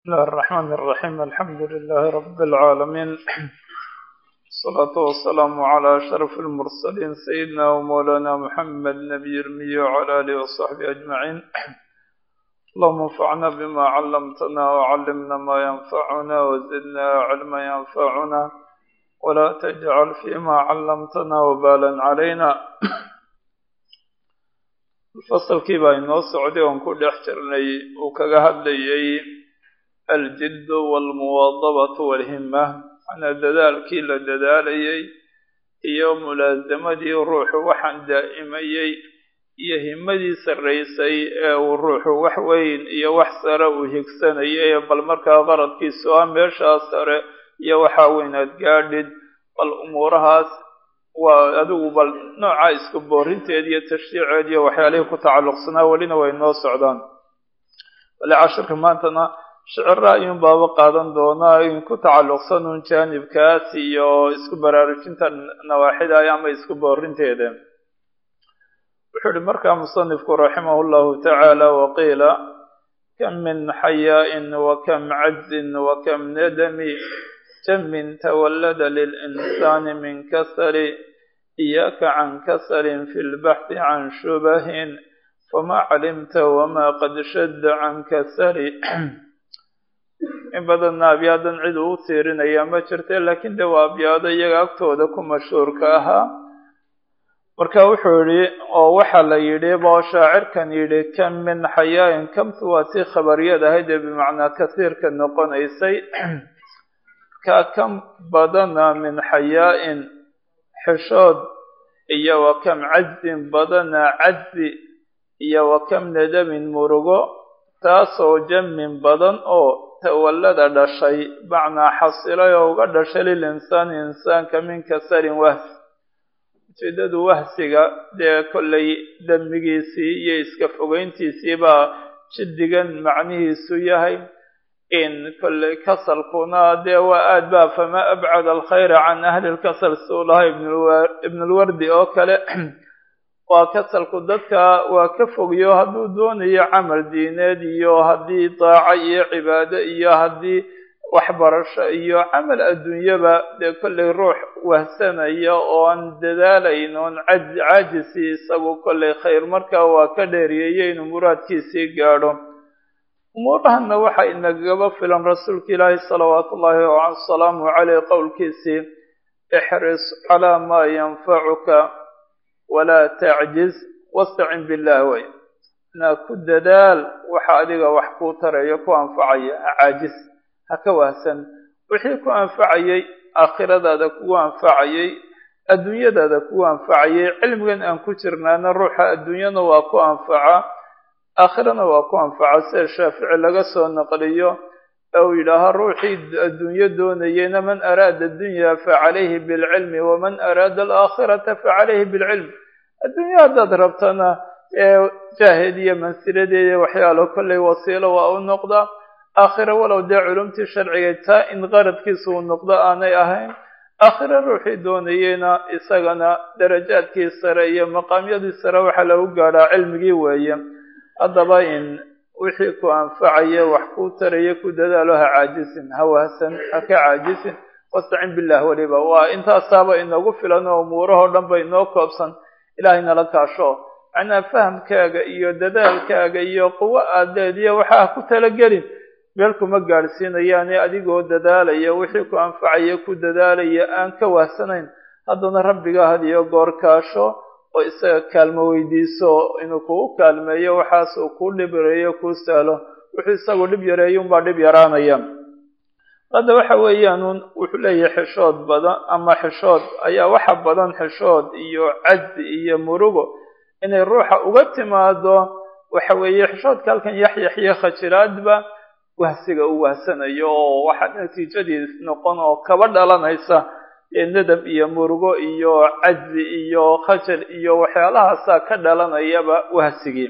بسم الله الرحمن الرحيم الحمد لله رب العالمين الصلاة والسلام على أشرف المرسلين سيدنا ومولانا محمد نبي المي وعلى آله وصحبه أجمعين اللهم انفعنا بما علمتنا وعلمنا ما ينفعنا وزدنا علما ينفعنا ولا تجعل فيما علمتنا وبالا علينا fasalkii baa inoo socday oon ku dhex jirnay uu kaga hadlayay aljiddu waalmuwaadabatu waalhimma macnaa dadaalkii la dadaalayay iyo mulaasamadii ruuxu waxaan daa'imayey iyo himmadii sarraysay ee uu ruuxu wax weyn iyo wax sare uu higsanayay bal markaa qaradkiisu ah meeshaa sare iyo waxaa weynaad gaadhid bal umuurahaas waa adigu bal nooca isku boorinteed iyo tashriiceed iyo waxyaalihii ku tacalluqsanaa welina way noo socdaan bale cashirka maantana shicira ayuun baaba qaadan doonaa in ku tacalluqsan un jaanibkaas iyo isku baraarujinta nawaaxida ama isku boorinteeda wuxuu ihi markaa musanifku raximah llahu tacaala waqiila kam min xayaa'in wakam cajzin wakam nadami jamin tawallada lilinsaani min kasali iyaaka can kasalin fi lbaxthi can shubahin fama calimta wama qad shadda can kasali in badanna abyaadan cid uu tiirinaya ma jirta laakiin de waa abyaado iyaga agtooda ku mashhuurka ahaa marka wuxuu yidhi oo waxaa la yidhi boo shaacirkan yidhi kam min xayaa'in kamtu waa tii khabariyad ahayd ee bimacnaa kasiirka noqonaysay ka kam badana min xayaa'in xishood iyo wa kam cajzin badana cajzi iyo wa kam nadamin murugo taasoo jamin badan oo tawallada dhashay macnaa xasilay oo uga dhashay lil insaani insaanka min kasarin wahsi ujeedadu wahsiga dee kollay dembigiisii iyo iska fogeyntiisii baa jiddigan macnihiisu yahay in kolley kasalkuna dee waa aad baa fama abcad alkhayra can ahli lkasal suu laha ibnulwardi oo kale waa kasalku dadka waa ka fogyo hadduu doonayo camal diineed iyo haddii daaco iyo cibaado iyo haddii waxbarasho iyo camal adduunyaba dee kollay ruux wahsanaya oo aan dadaalayn oon caajisi isagu kollay khayr markaa waa ka dheeriyeyo inuu muraadkiisii gaadho umuurahanna waxaa inagaba filan rasuulka ilaahi salawaatu ullaahi wasalaamu caleyh qowlkiisii ixris calaa maa yanfacuka walaa tacjiz wastacin billah way naa ku dadaal waxa adiga wax kuu tarayo ku anfacaya ha caajis ha ka wahsan wixii ku anfacayay aakhiradaada kugu anfacayay adduunyadaada kugu anfacayay cilmigan aan ku jirnaana ruuxa adduunyana waa ku anfaca aakhirana waa ku anfaca sida shaafici laga soo naqliyo ee uu yidhaaha ruuxii adduunyo doonayeyna man araada addunya facalayhi bilcilmi waman araada alaakhirata facalayhi bilcilm adduunyo haddaad rabtana ee jaahid iyo mansiladeeda waxyaalo kollay wasiilo waa u noqdaa aakhira walow dee culumtii sharciga taa in qaradkiisa uu noqdo aanay ahayn aakhira ruuxii doonayeyna isagana darajaadkii sare iyo maqaamyadii sare waxaa lagu gaadhaa cilmigii weeye haddaba in wixii ku anfacaya wax kuu taraya ku dadaalo ha caajisin ha wahsan ha ka caajisin wastacin billah weliba waa intaasaaba inoogu filan oo umuurahoo dhan ba inoo koobsan ilaahay nala kaasho macnaa fahamkaaga iyo dadaalkaaga iyo quwo aad leediya waxa ha ku talagelin meel kuma gaadhsiinayaane adigoo dadaalaya wixii ku anfacaya ku dadaalaya aan ka wahsanayn haddana rabbiga had iyo goor kaasho oo isaga kaalmo weydiiso inuu kugu kaalmeeyo waxaas uu kuu dhib yareeyo kuu sahlo wuxuu isagu dhib yareeyo unbaa dhib yaraanaya hadda waxa weeyaan wuxuu leeyahay xishood badan ama xishood ayaa waxa badan xishood iyo cajzi iyo murugo inay ruuxa uga timaado waxa weeye xishoodka halkan yaxyaxyo khajiraadba wahsiga uu wahsanayo oo waxa natiijadiis noqon oo kaba dhalanaysa nadam iyo murugo iyo cajzi iyo khajal iyo waxyaalahaasaa ka dhalanayaba wahsigii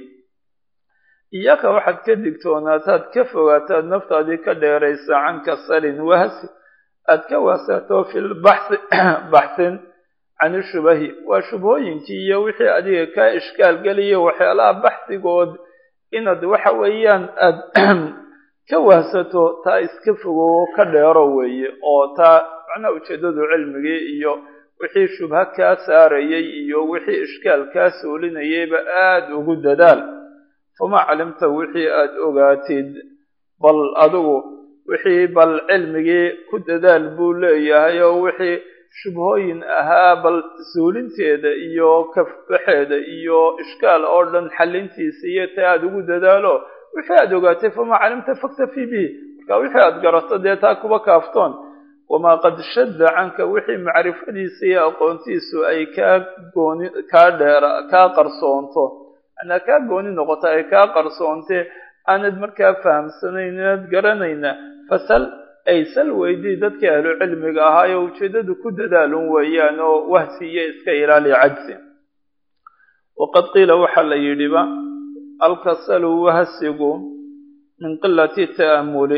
iyaka waxaad ka digtoonaataad ka fogaataad naftaadii ka dheeraysa can kasalin wahsi aad ka wahsato fi lbaxthi baxsin can ishubahi waa shubhooyinkii iyo wixii adiga kaa ishkaal geliya waxyaalaha baxsigood inaad waxa weeyaan aad ka wahsato taa iska fogowo ka dheero weeye oo taa macnaha ujeeddadu cilmigii iyo wixii shubha kaa saarayay iyo wixii ishkaal kaa soolinayayba aada ugu dadaal fama calimta wixii aada ogaatid bal adigu wixii bal cilmigii ku dadaal buu leeyahay oo wixii shubhooyin ahaa bal suulinteeda iyo kafbaxeeda iyo ishkaal oo dhan xalintiisa iyo ta aada ugu dadaalo wixii aada ogaatay fama calimta faktafi bihi marka wixii aada garato dee taa kuba kaaftoon wamaa qad shadda canka wixii macrifadiisa iyo aqoontiisu ay kaa gooni kaa dheera kaa qarsoonto anaa kaa gooni noqoto ay kaa qarsoonte aanad markaa fahamsanayn inaad garanayna fasal ay sal weydii dadkii ahlu cilmiga ahaayo ujeeddadu ku dadaalun weeyaan oo wahsi iyo iska ilaali cajsi waqad qiila waxaa la yidhiba alkasalu wahsigu min qilati ta'amuli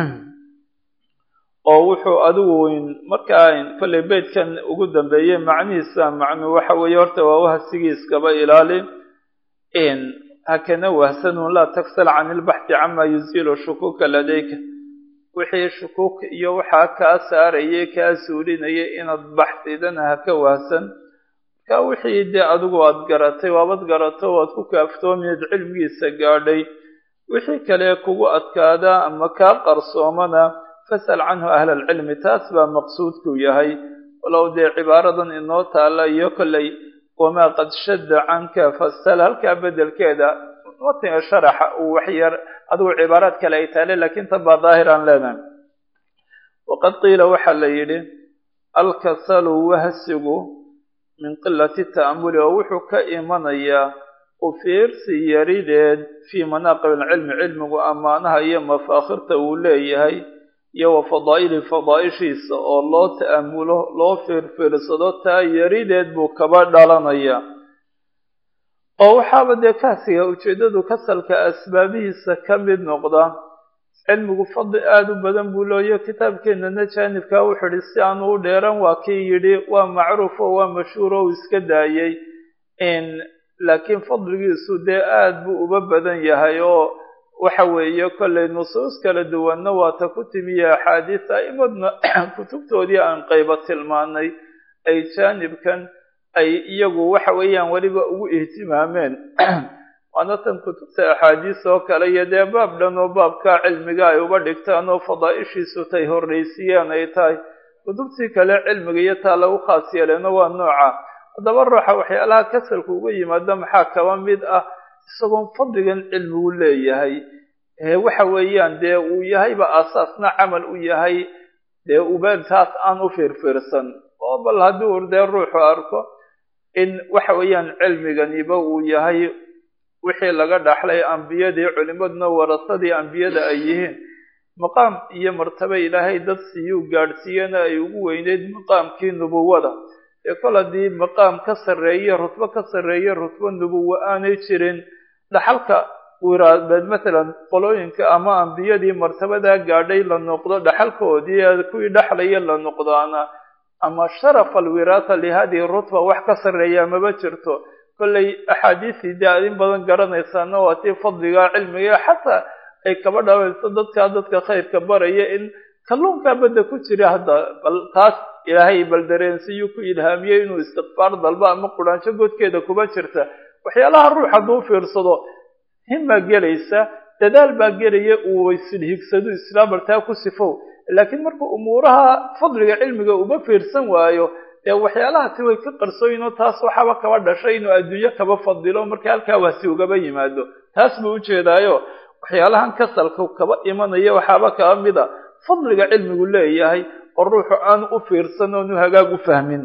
oo wuxuu adigu weyn markaa kollay beydkan ugu dambeeyey macnihiisa macnuu waxa weeye horta waa wahsigiiskaba ilaali hakana wahsanun laa taksal can ilbaxthi cama yuziilu shukuuka ladayka wixii shukuuk iyo waxaa kaa saarayay kaa suulinayay inaad baxsidana haka wahsan marka wixii dee adigu aad garatay waabad garato waad ku kaaftoomiyeed cilmigiisa gaadhay wixii kale kugu adkaadaa ama kaa qarsoomana fasal canhu ahla alcilmi taas baa maqsuudku yahay walow dee cibaaradan inoo taalla iyo kollay wamaa qad shadda canka fasal halkaa bedelkeeda matiga sharaxa uu waxyar adigu cibaaraad kale ay taale laakiin tan baa daahir aan leenahay waqad qiila waxaa la yidhi alkasalu wahsigu min qilati ta'amuli oo wuxuu ka imanayaa ufiirsi yarideed fii manaaqib alcilmi cilmigu ammaanaha iyo mafaakhirta uu leeyahay iyo wa fadaa'ili fadaa'ishiisa oo loo ta'amulo loo fiirfiirsado taa yarideed buu kaba dhalanayaa oo waxaaba dee kaasiga ujeeddadu kasalka asbaabihiisa ka mid noqda cilmigu fadli aada u badan buu leeyo kitaabkeenana jaanibkaa wuxuu idhi si aanu u dheeran waa kii yidhi waa macruuf oo waa mashhuur oo uu iska daayey laakiin fadligiisu dee aada buu uba badan yahay oo waxa weeye kollay nusuus kala duwanna waata ku timiye axaadiis a'imadna kutubtoodii aan qayba tilmaanay ay jaanibkan ay iyagu waxa weeyaan weliba ugu ihtimaameen waana tan kutubta axaadiis oo kale iyo dee baab dhan oo baabkaa cilmiga ay uba dhigtaan oo fadaa'ishiisu tay horraysiiyaan ay tahay kutubtii kale cilmiga iyo taa lagu khaas yeeleeno waa nooca haddaba ruuxa waxyaalaha kasalka uga yimaada maxaa kaba mid ah isagoon fadligan cilmigu leeyahay waxa weeyaan dee uu yahayba aasaasna camal u yahay dee ubeeltaas aan u fiirfiirsan oo bal haddii ur dee ruuxu arko in waxa weeyaan cilmiganiba uu yahay wixii laga dhaxlay ambiyadii culimaduna warasadii ambiyada ay yihiin maqaam iyo martaba ilaahay dad siiyuu gaadhsiiyana ay ugu weyneyd maqaamkii nubuwada ee kol haddii maqaam ka sarreeye rutbo ka sarreeye rutbo nubuwa aanay jirin dhaxalka wiraabeed matalan qolooyinka ama ambiyadii martabadaa gaadhay la noqdo dhaxalkoodii kuwii dhexlaya la noqdaana ama sharaf alwiraasa lihadihi rutba wax ka sarreeya maba jirto kollay axaadiisii dee aad in badan garanaysaana waa tii fadliga cilmiga xataa ay kaba dhaawayso dadkaa dadka khayrka baraya in kalluunkaa badda ku jira hadda bal taas ilaahay bal dareensiiyuu ku ilhaamiyey inuu istikfaar dalba ama quraansho godkeeda kuba jirta waxyaalaha ruux hadduu fiirsado himmaa gelaysa dadaal baa gelaya uu waysilhigsado islaamartaa ku sifow laakiin markuu umuuraha fadliga cilmiga uba fiirsan waayo dee waxyaalahaasi way ka qarsooyinoo taas waxaaba kaba dhashay inuu adduunyo kaba fadilo marka halkaa waasi ugaba yimaado taas buu ujeedaayo waxyaalahan kasalka kaba imanaya waxaaba kaba mid a fadliga cilmigu leeyahay oo ruuxu aanu u fiirsan oonu hagaag u fahmin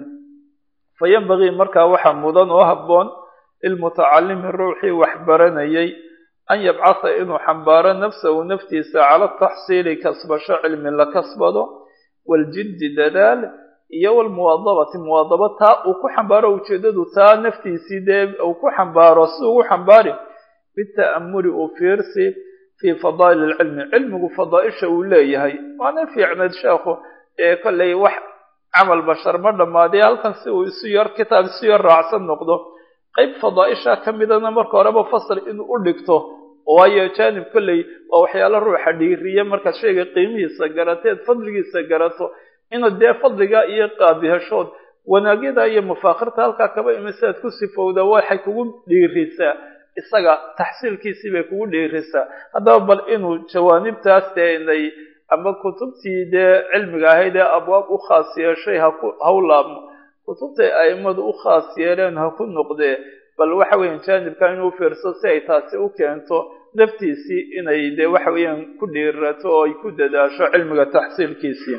fa yanbagii markaa waxaa mudan oo habboon lilmutacalimi ruuxii wax baranayay an yabcasa inuu xambaaro nafsahu naftiisa cala taxsiili kasbasho cilmi la kasbado waljiddi dadaal iyo walmuwaadabati muwaadaba taa uu ku xambaaro ujeeddadu taa naftiisii dee uu ku xambaaro si ugu xambaari bita'amuli uu fiirsi fii fadaa'il alcilmi cilmigu fadaa'isha uu leeyahay waana fiicnayd sheekhu ee kollay wax camal bashar ma dhammaadee halkan si uu isu yar kitaab isu yar raacsan noqdo qayb fadaa'isha ka midana marka horeba fasal inuu u dhigto waayo jaanib kolley waa waxyaalo ruuxa dhiiriya markaad shayga qiimihiisa garateed fadligiisa garato inaad dee fadliga iyo qaabihashood wanaagyada iyo mafaakhirta halkaa kaba imisaad ku sifowda waxay kugu dhiirisaa isaga taxsiilkiisii bay kugu dhiirisaa haddaba bal inuu jawaanibtaas dee inay ama kutubtii dee cilmiga ahayd ee abwaab u khaas yeeshay haku haw laabmo kutubtay a'immadu u khaas yeeleen ha ku noqdee bal waxa weeyaan jaanibka inuu fiirso si ay taasi u keento naftiisii inay dee waxa weeyaan ku dhiirato oo ay ku dadaasho cilmiga taxsiilkiisii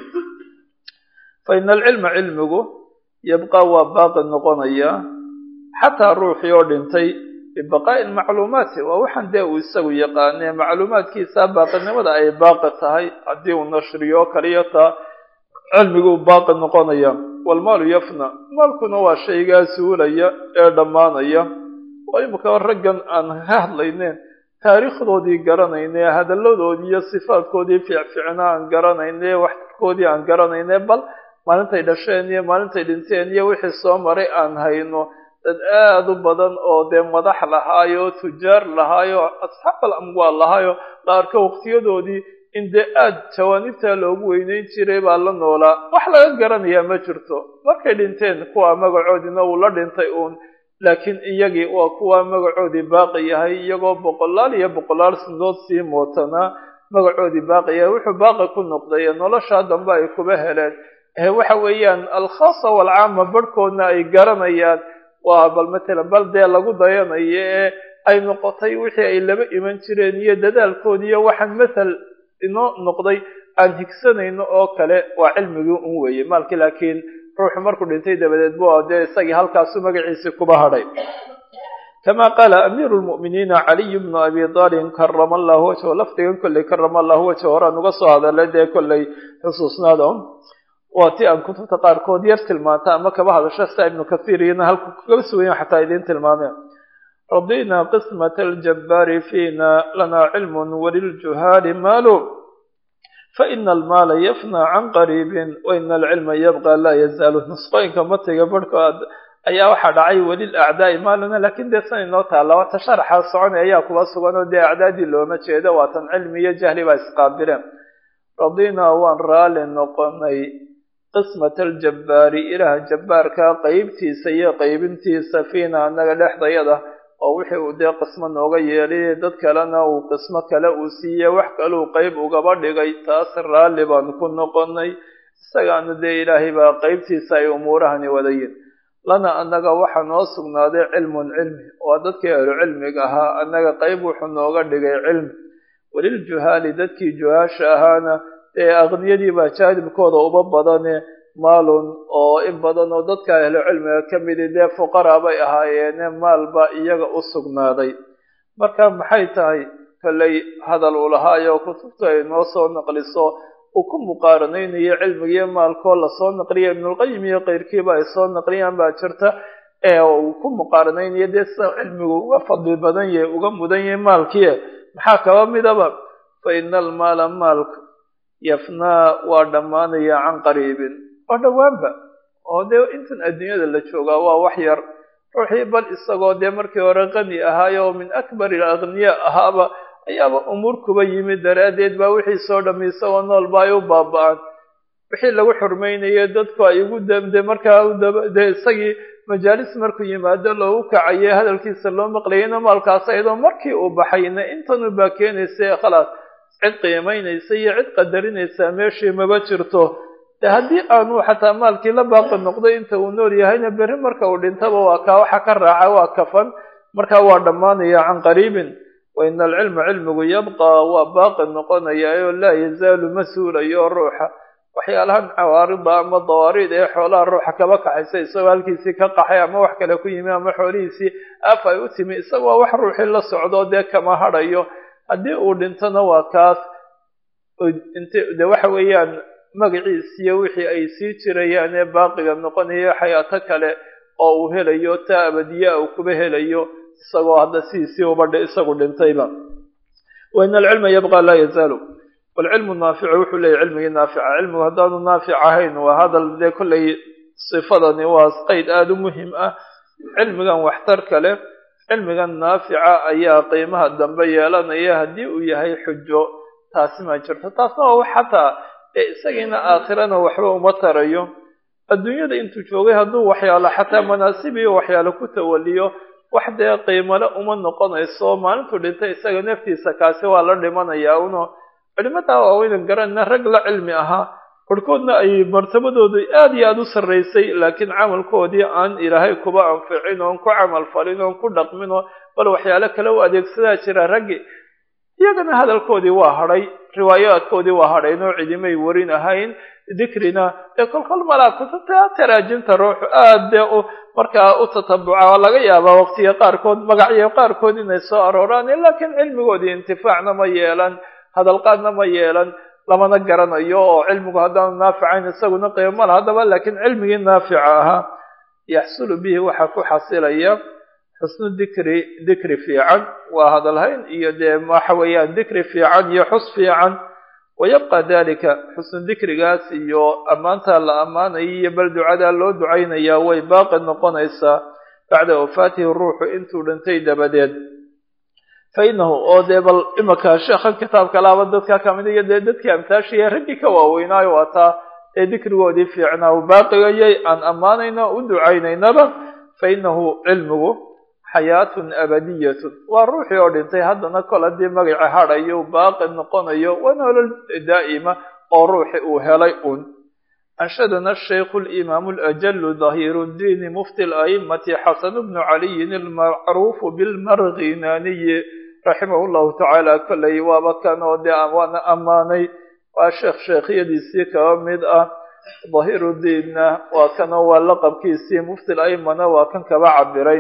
fa ina alcilma cilmigu yabqaa waa baaqi noqonaya xataa ruuxii oo dhintay bibaqaa'i macluumaati waa waxaan dee uu isagu yaqaanee macluumaadkiisa baaqinimada ay baaqi tahay haddii uu nashriyo kaliya taa cilmiguu baaqi noqonaya walmaalu yafna maalkuna waa shaygaa suulaya ee dhammaanaya oo imika raggan aan ka hadlayneen taariikhdoodii garanayne hadalladoodii iyo sifaadkoodii fiicfiicna aan garanayne waxtarkoodii aan garanayne bal maalintay dhasheen iyo maalintay dhinteen iyo wixii soo maray aan hayno dad aad u badan oo dee madax lahaayo tujaar lahaayo asxaabal amwaal lahaayo qaarka waqtiyadoodii in dee aad jawaanibtaa loogu weyneyn jiray baa la noolaa wax laga garanayaa ma jirto markay dhinteen kuwa magacoodiina uu la dhintay uun laakiin iyagii waa kuwa magacoodii baaqi yahay iyagoo boqolaal iyo boqolaal sanadood sii mootanaa magacoodii baaqi yahay wuxuu baaqi ku noqday noloshaa dambe ay kuba heleen waxa weeyaan alkhaasa waalcaama barhkoodna ay garanayaan waa bal matalan bal dee lagu dayanayo ee ay noqotay wixii ay laba iman jireen iyo dadaalkoodi iyo waxaan mathal inoo noqday aan higsanayno oo kale waa cilmigii un weeye maalkii laakiin ruuxu markuu dhintay dabadeed bu dee isagii halkaasu magaciisii kuba hadhay kama qaala amiiru lmu'miniina caliy bnu abi talibin karama allahu wajhu lafdigan kolley karama allahu wajhu horaan uga soo hadalay dee kolley xusuusnaada waa ti aan kutubta qaarkood yar tilmaanta ama kaba hadasho sia ibnu kathiir iyana halku kaba sugayan xataa idiin tilmaameen radina qismat aljabbaari fiina lana cilmun waliljuhaali maalu faina almaala yafna can qariibin waina alcilma yabqa laa yazaalu nusqooyinka matiga barhkood ayaa waxaa dhacay welil acdaai maaluna lakin dee san inoo taalla wata sharaxa soconay ayaa kuba sugan oo dee acdaadii looma jeedo waatan cilmi iyo jahli baa isqaabileen radina waan raali noqonay qismat aljabbaari ilaah jabbaarka qeybtiisa iyo qeybintiisa fiina annaga dhexdayada oo wixii uu dee qismo nooga yeelay dad kalena uu qismo kale uu siiyey wax kaluu qeyb ugaba dhigay taas raalli baan ku noqonay isagaana dee ilaahay baa qeybtiisa ay umuurahani wadayin lana annaga waxaa noo sugnaaday cilmun cilmi waa dadkii ahlu cilmiga ahaa annaga qeyb wuxuu nooga dhigay cilmi waliljuhaali dadkii juhaasha ahaana dee aqniyadii baa jaanibkooda uba badane maalun oo in badan oo dadka ahlu cilmiga ka midi dee fuqaraa bay ahaayeene maal baa iyaga u sugnaaday marka maxay tahay kolley hadal uu lahaayo kutubta ay noo soo naqliso uu ku muqaaranaynayo cilmigiiyo maalkoo lasoo naqliya ibnulqayim iyo keyrkiiba ay soo naqliyaan baa jirta ee uu ku muqaaranaynayo dee sida cilmigu uga fadli badan yahay uga mudan yahay maalkii maxaa kaba midaba fa ina almaala maalka yafnaa waa dhammaanaya can qariibin waa dhowaanba oo dee intan adduunyada la joogaa waa wax yar ruuxii bal isagoo dee markii hore qani ahaayo oo min akbari alaqniya ahaaba ayaaba umuur kuba yimid daraaddeed baa wixii soo dhammi isagoo nool ba ay u baaba-aan wixii lagu xurmaynayo dadku ay ugu damde markaa dee isagii majaalis markuu yimaado loogu kacaye hadalkiisa loo maqlayayna maalkaas ayadoo markii uu baxayna intanu baa keenaysa khalaas cid qiimaynaysa iyo cid qadarinaysa meeshii maba jirto de haddii aanu xataa maalkii la baaqi noqday inta uu nool yahayna berri marka uu dhintaba waa kaa waxa ka raaca waa kafan markaa waa dhammaanaya can qariibin wa ina alcilma cilmigu yabqaa waa baaqi noqonaya oo laa yazaalu ma suulayo ruuxa waxyaalahan cawaarida ama dawaariid ee xoolaha ruuxa kaba kaxaysa isagoo halkiisii ka qaxay ama wax kale ku yimi ama xoolihiisii af ay u timi isagoo wax ruuxii la socdo dee kama hadhayo haddii uu dhintona waa kaas de waxa weeyaan magaciisiyo wixii ay sii jirayaan ee baaqiga noqonayo xayaato kale oo uu helayo taa abadiyaa uu kuba helayo isagoo hadda sidiisii ubadha isagu dhintayba wa ina alcilma yabqa laa yazaalu walcilmu naaficu wuxuu leeyahy cilmigii naafica cilmigu haddaanu naafic ahayn waa hadal dee kollay sifadani waa qayd aada u muhim ah cilmigan waxtarka leh cilmigan naafica ayaa qiimaha dambe yeelanaya haddii uu yahay xujo taasi ma jirto taasna waa wax xataa ee isagiina aakhirana waxba uma tarayo adduunyada intuu joogay hadduu waxyaalo xataa manaasib iyo waxyaalo ku tawaliyo wax dee qiimale uma noqonayso maalintuu dhintay isaga naftiisa kaasi waa la dhimanayaa uno culimadaa waaweynan garanayna rag la cilmi ahaa barhkoodna ay martabadoodu aad iyo aada u sarraysay laakiin camalkoodii aan ilaahay kuba anficin oon ku camal falin oon ku dhaqmin oo bal waxyaalo kale u adeegsadaa jira raggi iyagana hadalkoodii waa hadhay riwaayaadkoodii waa hadhayn oo cidimay warin ahayn dikrina dee kolkol malaa kutubta taraajimta ruuxu aad dee u markaa u tatabuca oo laga yaabaa waqtiga qaarkood magacyo qaarkood inay soo arooraan laakiin cilmigoodii intifaacna ma yeelan hadalqaadna ma yeelan lamana garanayo oo cilmigu haddaanu naaficayn isaguna qiimo la haddaba laakiin cilmigii naafica ahaa yaxsulu bihi waxaa ku xasilaya xusnu dikri dikri fiican waa hadalhayn iyo dee waxa weeyaan dikri fiican iyo xus fiican wayabqa dalika xusnu dikrigaas iyo ammaantaa la ammaanaya iyo bal ducadaa loo ducaynayaa way baaqi noqonaysaa bacda wafaatihi ruuxu intuu dhintay dabadeed fa inahu oo dee bal imaka sheekhan kitaabka laaba dadka kamid iyo dee dadkii amtaashiya raggii ka waaweynaayo waa taa ee dikrigoodii fiicnaa u baaqigayay aan ammaanayno u ducaynaynaba fa inahu cilmigu xayaatun abadiyatun waa ruuxii oo dhintay haddana kol haddii magaci hadhayo baaqi noqonayo waa nolol daa'ima oo ruuxi uu helay un anshadana shaykhu limaamu alajalu dahiru ddiini mufti ala'immati xasanu bnu caliyin almacruufu bilmarghinaaniyi raximahu llahu tacaala kollay waaba kan oo dee waana ammaanay waa sheekh sheekhyadiisii kaba mid ah dahirudiinna waa kanoo waa laqabkiisii mufti ala'immana waa kan kaba cabiray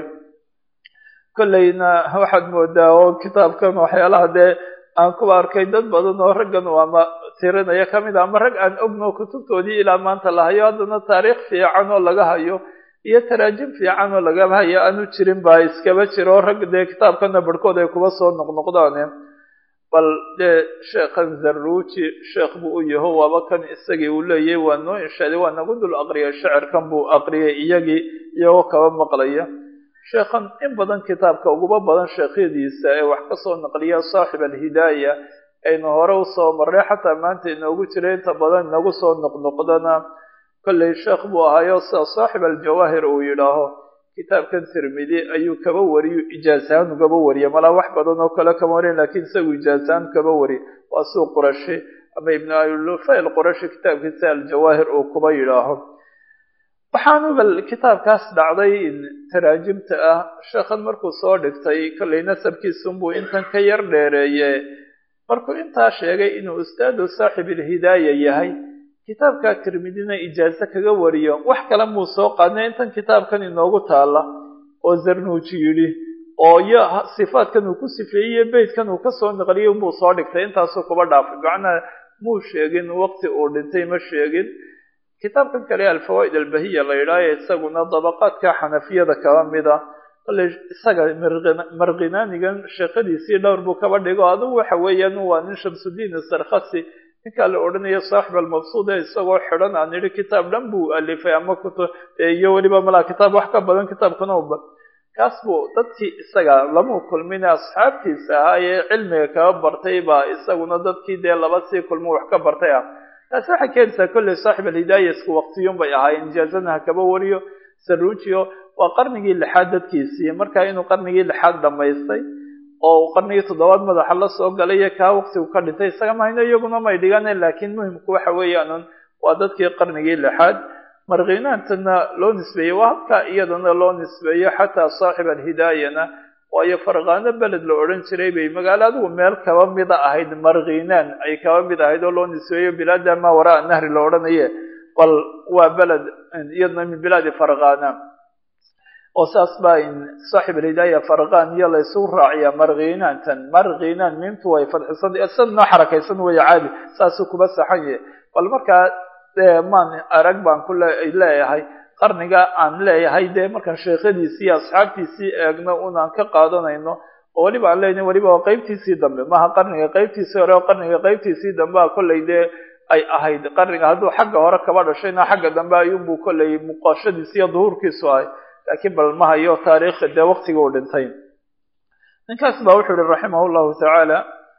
kollayna waxaad moodaa oo kitaabkan waxyaalaha dee aan kuba arkay dad badan oo raggan ama tirinaya kamid a ama rag aan ogno kutubtoodii ilaa maanta la hayo haddana taariikh fiican oo laga hayo iyo taraajim fiican oo lagaba hayo aanu jirin baa iskaba jiro rag dee kitaabkana barhkood ay kuba soo noqnoqdaane bal dee sheekhan zarruuji sheekh buu u yaho waaba kan isagii uu leeyahy waa noo inshaaday waa nagu dul aqriyay shecirkan buu aqriyay iyagii iyagoo kaba maqlaya sheekhan in badan kitaabka uguba badan sheekhyadiisa ee wax kasoo naqliya saaxib alhidaaya aynu hore usoo marray xataa maanta inoogu jira inta badan inagu soo noqnoqdana kollay sheekh buu ahaayo sida saaxib aljawaahir uu yidhaaho kitaabkan tirmidi ayuu kaba wariyo ijaasahaan ugaba wariya malaa wax badan oo kale kama warin lakiin isagu ijaasahaan kaba wari waa suu qurashi ama ibnu alufayl qurashi kitaabkiisa aljawaahir uu kuba yidhaaho waxaanu bal kitaabkaas dhacday taraajimta ah sheekhan markuu soo dhigtay kollay nasabkiisunbuu intan ka yar dheereeye markuu intaa sheegay inuu ustaadu saaxib alhidaaya yahay kitaabka tirmidina ijaaso kaga wariyo wax kale muu soo qaadnay intan kitaabkan inoogu taala oo zarnuuji yidhi oo iyo sifaadkan uu ku sifeeyey beytkan uu kasoo naqliyay unbuu soo dhigtay intaasuu kuba dhaafay macnaha muu sheegin waqti uu dhintay ma sheegin kitaabkan kale alfawaa'id albahiya la yidhaayo isaguna dabaqaadka xanafiyada kaba mid a kale isaga markhinaanigan sheekadiisii dhowr buu kaba dhigo adugu waxa weeyaan waa nin shamsudiin sarkhasi ninkaa la odhanayo saaxib almabsuud ee isagoo xidhan aan idhi kitaab dhan buu alifay ama kutu iyo weliba malaa kitaab wax ka badan kitaabkuna uba kaas buu dadkii isaga lamu kulmin asxaabtiisa ahaa ee cilmiga kaba bartay baa isaguna dadkii dee laba sii kulmo wax ka bartay ah taasi waxay keenaysaa kolley saaxib alhidaaya isku waqtiyun bay ahaayeen ijaazana ha kaba wariyo saruujiyo waa qarnigii lixaad dadkiisii markaa inuu qarnigii lixaad dhammaystay oo uu qarnigii toddobaad madaxa la soo galay iyo kaa waqtigu ka dhintay isaga mahayno iyaguna may dhiganeen laakiin muhimku waxa weeyaan waa dadkii qarnigii lixaad markhinaantana loo nisbeeyey waa halkaa iyadana loo nisbeeyo xataa saaxib alhidaayana waayo farqaano beled la odhan jiray bay magaalo adigu meel kaba mida ahayd markhinaan ay kaba mid ahayd oo loo nisbeeyo bilaada maa waraa nahri la odhanaye bal waa beled iyadna min bilaadi farqaana oo saas baa saaxib alhidaaya farqaan iyo laysu raaciya markhinaantan markhinaan mintu way fadxisan sad noo xarakaysan weeye caadi saasuu kuba saxan yahay bal markaa maan arag baan ku leeyahay qarniga aan leeyahay dee markaan sheekhadiisii iyo asxaabtiisii eegno unaan ka qaadanayno oo weliba aan leenahay weliba waa qeybtiisii dambe maaha qarniga qeybtiisii hore oo qarniga qeybtiisii dambe a kollay dee ay ahayd qarniga hadduu xagga hore kaba dhashayna xagga dambe ayuunbuu kollay muuqashadiisi iyo duhuurkiisu ahay laakiin bal ma hayo taariikha dee waqtiga uu dhintay ninkaas baa wuxuu yihi raximah llahu tacaala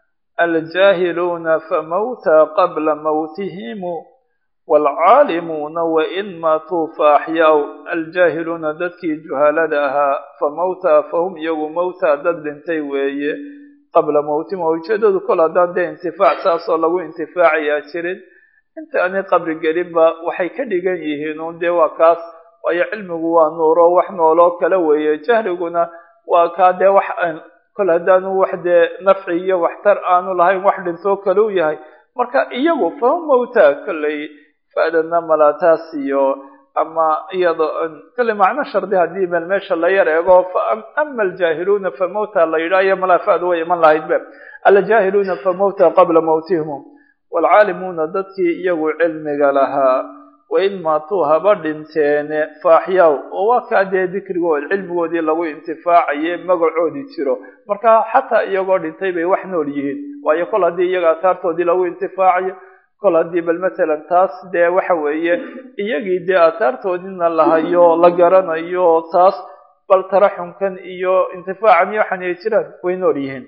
aljaahiluuna famawta qabla mawtihimu waalcaalimuuna wain maatuu fa axyaa aljaahiluuna dadkii juhaalada ahaa fa mawta fahum iyagu mawta dad dhintay weeye qabla mawtihim oo ujeedadu kol haddaan dee intifaac saasoo lagu intifaacayaa jirin inta aanay qabri gelinba waxay ka dhigan yihiin uun dee waa kaas waayo cilmigu waa nuuro wax nooloo kale weeye jahliguna waa kaa dee wax kol haddaanu wax dee nafci iyo waxtar aanu lahayn wax dhintoo kale u yahay marka iyagu fahum mawta kolley fa'dana malaataas iyo ama iyado kolley macno shardi haddii meel meesha la yar eego ama aljaahiluuna fa mawta la yidhaayo malaa fa'du way iman lahayd be aljaahiluuna fa mawta qabla mawtihim waalcaalimuuna dadkii iyagu cilmiga lahaa wain maatuu haba dhinteene faaxyaaw oo waa kaa dee dikrigood cilmigoodii lagu intifaacaye magacoodii jiro marka xataa iyagoo dhintay bay wax nool yihiin waayo kol haddii iyaga aataartoodii lagu intifaacayo kol haddii bal matalan taas dee waxa weeye iyagii dee aataartoodiina lahayo la garanayo taas bal taraxumkan iyo intifaacan iyo waxan ay jiraan way nool yihiin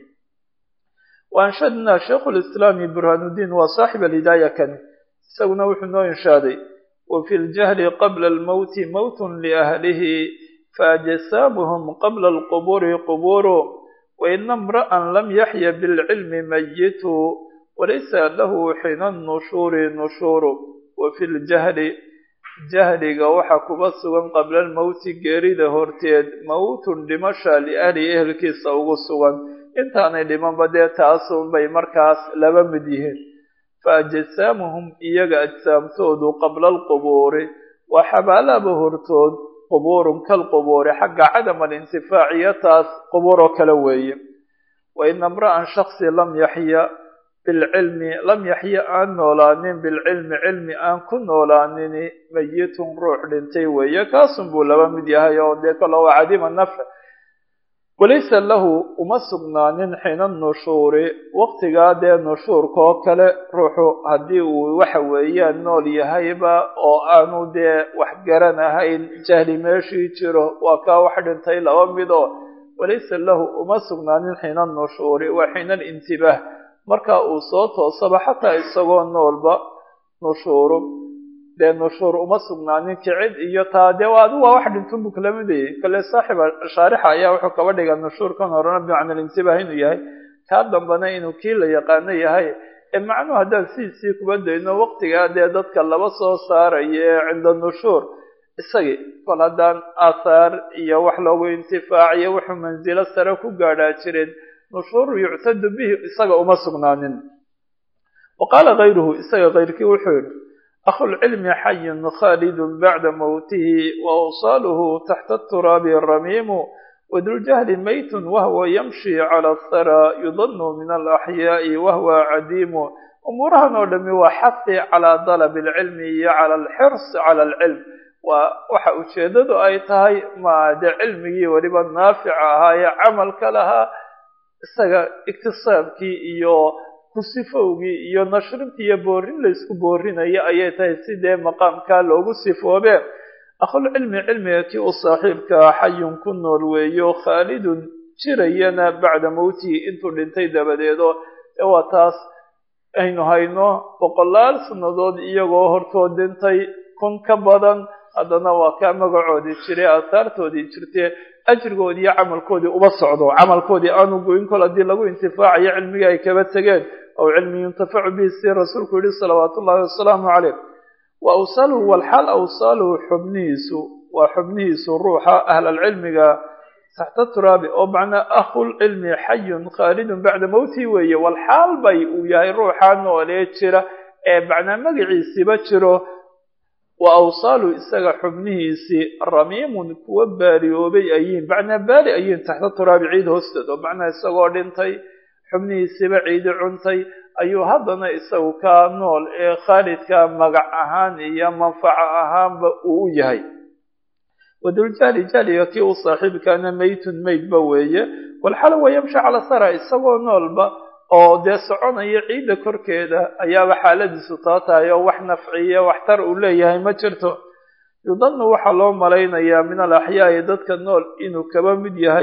waanshadna shaikhu lislaami burhaanuddiin waa saaxib alhidaaya kani isaguna wuxuu noo inshaaday wafi ljahli qabla almowti mowtun liahlihi faajsaamuhum qabla alqubuuri qubuuru waina imra'an lam yaxya bilcilmi mayitu walaysa lahu xina nushuuri nushuuru wafi ljahli jahliga waxaa kuba sugan qabla almowti geerida horteed mowtun dhimasha liahlihi ehelkiisa ugu sugan intaanay dhimanba dee taasun bay markaas laba mid yihiin faajsaamuhum iyaga ajsaamtoodu qabla alqubuuri waa xabaalaba hortood qubuurun kalqubuuri xagga cadam alintifaaciyo taas qubuuroo kale weeye waina imra'an shaksi lam yaxya bilcilmi lam yaxya aan noolaanin bilcilmi cilmi aan ku noolaanini mayitun ruux dhintay weeye kaasun buu laba mid yahay oo dee kalo waa cadima nafc walaysa lahu uma sugnaanin xina nushuuri waqtigaa dee nushuurka oo kale ruuxu haddii uu waxa weeyaan nool yahayba oo aanu dee wax garanahayn jahli meeshii jiro waa kaa wax dhintay laba mid oo walaysa lahu uma sugnaanin xina nushuuri waa xina alintibaah marka uu soo toosaba xataa isagoo noolba nushuuru dee nushuur uma sugnaanin kicid iyo taa dee adu waa wax dhintunbu kala midayay kale saaxiba shaarixa ayaa wuxuu kaba dhiga nushuurkan horena bimacna alintibaah inuu yahay kaa dambana inuu kii la yaqaano yahay ee macnuhu haddaan sidiisii kuba dayno waqtigaa dee dadka laba soo saaraya ee cinda nushuur isagii kol haddaan aathaar iyo wax loogu intifaaciyo wuxuu mansilo sare ku gaadhaa jireen nushuuru yuctadu bihi isaga uma sugnaanin wa qaala kayruhu isaga kayrkii wuxuu yihi akhulcilmi xayun khaalidun bacda mowtihi wa awsaaluhu taxta aturaabi ramiimu waduljahli maytun wahwa yamshi cala athara yudanu min alaxyaa'i wahwa cadiimu umuurahan oo dhami waa xafi calaa dalabi alcilmi iyo cala alxirs cala alcilm waa waxa ujeedadu ay tahay ma dee cilmigii weliba naafica ahaa ee camalka lahaa isaga iktisaabkii iyo kusifowgii iyo nashrintii iyo boorin laysku boorinayo ayay tahay sidee maqaamkaa loogu sifoobe akhulcilmi cilmiga kii u saaxiibkaa xayun ku nool weeyo khaalidun jirayana bacda mowtihi intuu dhintay dabadeedo ee waa taas aynu hayno boqolaal sannadood iyagoo hortood dhintay kun ka badan haddana waa kaa magacoodii jiray aahaartoodii jirtee ajrigoodii iyo camalkoodii uba socdo camalkoodii aanu goyn kol haddii lagu intifaacayo cilmigii ay kaba tegeen aw cilmi yuntafacu bihi si rasuulku yihi salawaatu ullahi wasalaamu caleyh wa awsaaluhu walxaal awsaaluhu xubnihiisu waa xubnihiisu ruuxa ahlalcilmiga taxta turaabi oo macnaa akhulcilmi xayun khaalidun bacda mowtihi weeye walxaal bay uu yahay ruuxa noolee jira ee macnaa magaciisiiba jiro wa awsaalu isaga xubnihiisii ramiimun kuwa baaliyoobay ayiin macnaa baali ayiin taxta turaabi ciid hoosteed oo macnaa isagoo dhintay xubnihiisiiba ciidi cuntay ayuu haddana isagu kaa nool ee khaalidka magac ahaan iyo manfaco ahaanba uu u yahay waduljahli jahliga kii u saaxiibkaana maytun maydba weeye walxala wa yamshi cala sara isagoo noolba oo dee soconaya ciidda korkeeda ayaaba xaaladiisu taa tahay oo wax nafciya waxtar uu leeyahay ma jirto yudanu waxaa loo malaynayaa min alaxyaa'i dadka nool inuu kaba mid yahay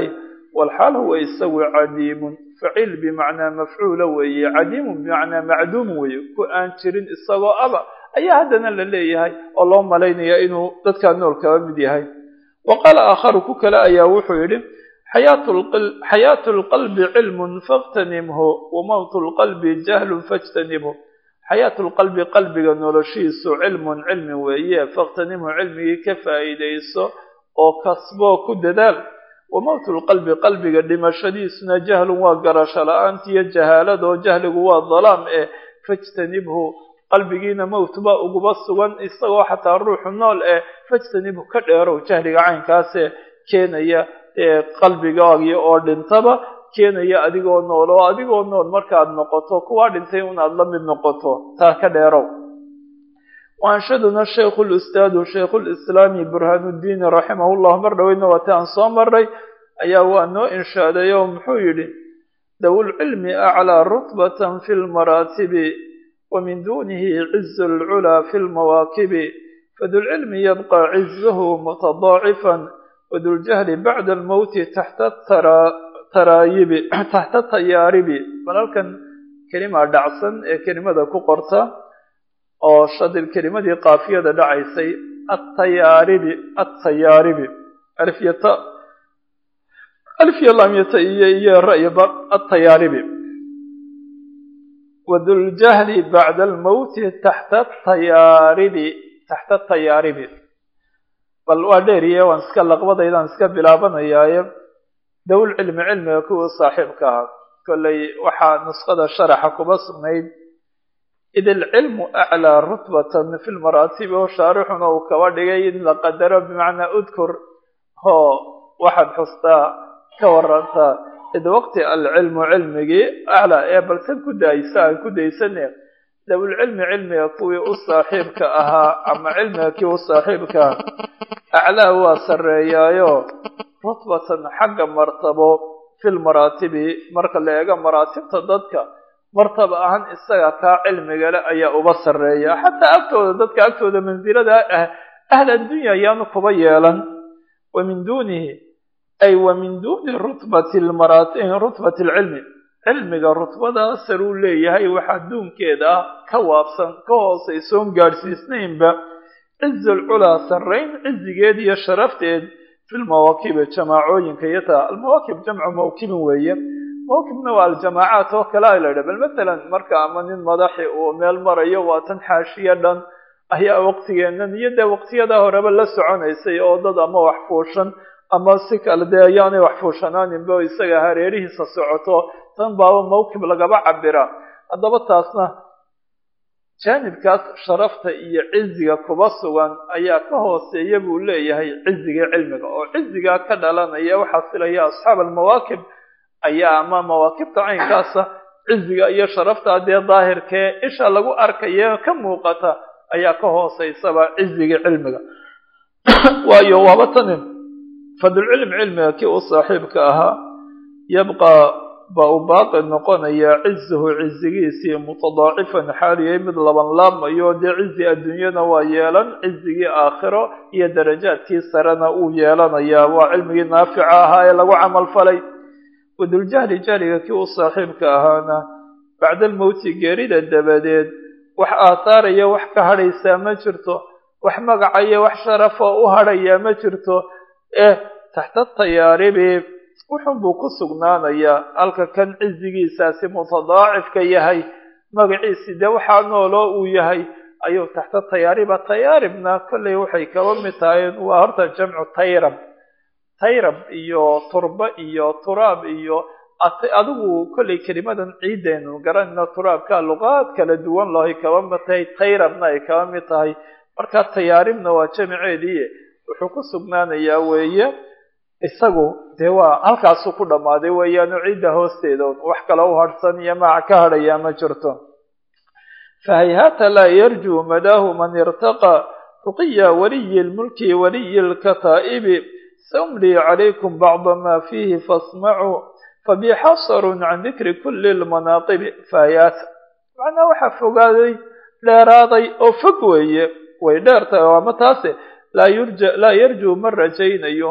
walxaal huwa isagu cadiimun faciil bimacnaa mafcuula weeye cadiimun bimacnaa macduum weeye ku aan jirin isagoo aba ayaa haddana la leeyahay oo loo malaynaya inuu dadkaa nool kaba mid yahay wa qaala aakharu ku kale ayaa wuxuu yidhi xayaatu lqalbi cilmun fakhtanimhu wa mowtu lqalbi jahlun fajtanibhu xayaatu lqalbi qalbiga noloshiisu cilmun cilmi weeye fakhtanimhu cilmigii ka faa'iidayso oo kasboo ku dadaal wa mowtu lqalbi qalbiga dhimashadiisuna jahlun waa garasho la-aantiiyo jahaaladoo jahligu waa dalaam eh fajtanibhu qalbigiina mowt baa uguba sugan isagoo xataa ruuxu nool eh fajtanibhu ka dheerow jahliga caynkaasee keenaya ee qalbigaagii oo dhintaba keenaya adigoo nool oo adigoo nool markaad noqoto kuwaa dhintay unaad la mid noqoto taa ka dheerow waanshaduna shaykhu lustaadu shaykhu lislaami burhaanuddiini raximahullah mar dhoweyna waati aan soo maray ayaa waa noo inshaaday oo muxuu yidhi dawulcilmi aclaa rutbatan fi lmaraatibi ومن دونه عز العلا في المواكب فذو العلم يبقى عزه متضاعفا وذو الجهل بعد الموت تحت الترايب تحت التيارب بلالكن كلمة دعسن كلمة كقرطة أو شد الكلمة قافية دعيسي التيارب التيارب ألف يتا ألف يلا ميتا إيا الرأي التيارب وذو الجهل بعد الموت تحت الطيارب تحت الطيارب بل واديريا وان اسكا لقبدaydan iska bilaabanayaaye dowl cilmi cilmiga kuwa saaxiibka ah kollay waxaa nusqada sharaxa kuba sugnayd id alcilmu aclaa rutbatan fi lmaraatibi oo shaarixuna uu kaba dhigay in la qadaro bimacnaa udkur hoo waxaad xustaa ka warantaa id waqti alcilmu cilmigii aclaa ee balsan ku daaysa aan ku daysane dawlcilmi cilmiga kuwii u saaxiibka ahaa ama cilmiga kii u saaxiibka ah aclaa waa sarreeyaayo rutbatan xagga martabo fi lmaraatibi marka la eego maraatibta dadka martaba ahaan isaga kaa cilmigale ayaa uba sarreeya xataa agtooda dadka agtooda mansilada ah ahl addunya ayaanu kuba yeelan wa min duunihi ay wa min duuni rutbati rutbati alcilmi cilmiga rutbada saruu leeyahay waxaa duunkeeda ah ka waabsan ka hoosaysoon gaadhsiisnaynba ciz alculaa sarrayn cizigeed iyo sharafteed fi lmawaakibi jamaacooyinka iyo taa almawaakib jamcu mawkibin weeye mawkibna waa aljamaacaat oo kale a la idha bal masalan marka ama nin madaxi uu meel marayo waa tan xaashiya dhan ayaa waqtigeennan iyo dee waqtiyadaa horeba la soconaysay oo dad ama wax fuushan ama si kale dee ayaanay wax fuushanaaninba oo isaga hareerihiisa socoto tan baaba mawkib lagaba cabira haddaba taasna jaanibkaas sharafta iyo ciziga kuba sugan ayaa ka hooseeya buu leeyahay ciziga cilmiga oo cizigaa ka dhalanaya waxaa filaya asxaab almawaakib ayaa ama mawaakibta caynkaasa ciziga iyo sharafta dee daahirkee isha lagu arkaya ka muuqata ayaa ka hooseysaba ciziga cilmiga waayo waaba tani fadlcilm cilmiga kii u saaxiibka ahaa yabqaa baa u baaqi noqonaya cizuhu cizigiisii mutadaacifan xaaliyay mid laban laabmayo dee cizi adduunyana waa yeelan cizigii aakhiro iyo darajaadkii sarena uu yeelanayaa waa cilmigii naafica ahaa ee lagu camal falay waduljahli jahliga kii u saaxiibka ahaana bacda almowti geerida dabadeed wax aathaaraya wax ka hadhaysaa ma jirto wax magacaya wax sharafa u hadhayaa ma jirto eh taxta tayaaribi wuxun buu ku sugnaanayaa halka kan cizigiisaasi mutadaacifka yahay magaciisi dee waxaa nooloo uu yahay ayuu taxta tayaariba tayaaribna kollay waxay kaba mid tahay waa horta jamcu tayrab tayrab iyo turba iyo turaab iyo adigu kollay kelimadan ciidaynu garanayno turaabka luqaad kala duwan lahay kaba mid tahay tayrabna ay kaba mid tahay marka tayaaribna waa jamiceedii wuxuu ku sugnaanayaa weeye isagu dee waa halkaasuu ku dhammaaday weeyaanu cidda hoosteeda wax kale u hadhsan iyo maaca ka hadhayaa ma jirto fahayhaata laa yarjuu madaahu man irtaqa ruqiya waliyi lmulki waliyi lkataa'ibi samlii calaykum bacda maa fiihi fasmacuu fabi xasarun can dikri kuli lmanaaqibi fahayhaata macnaa waxaa fogaaday dheeraaday oo fog weeye way dheer tahay ama taase laa yurja laa yarjuu ma rajaynayo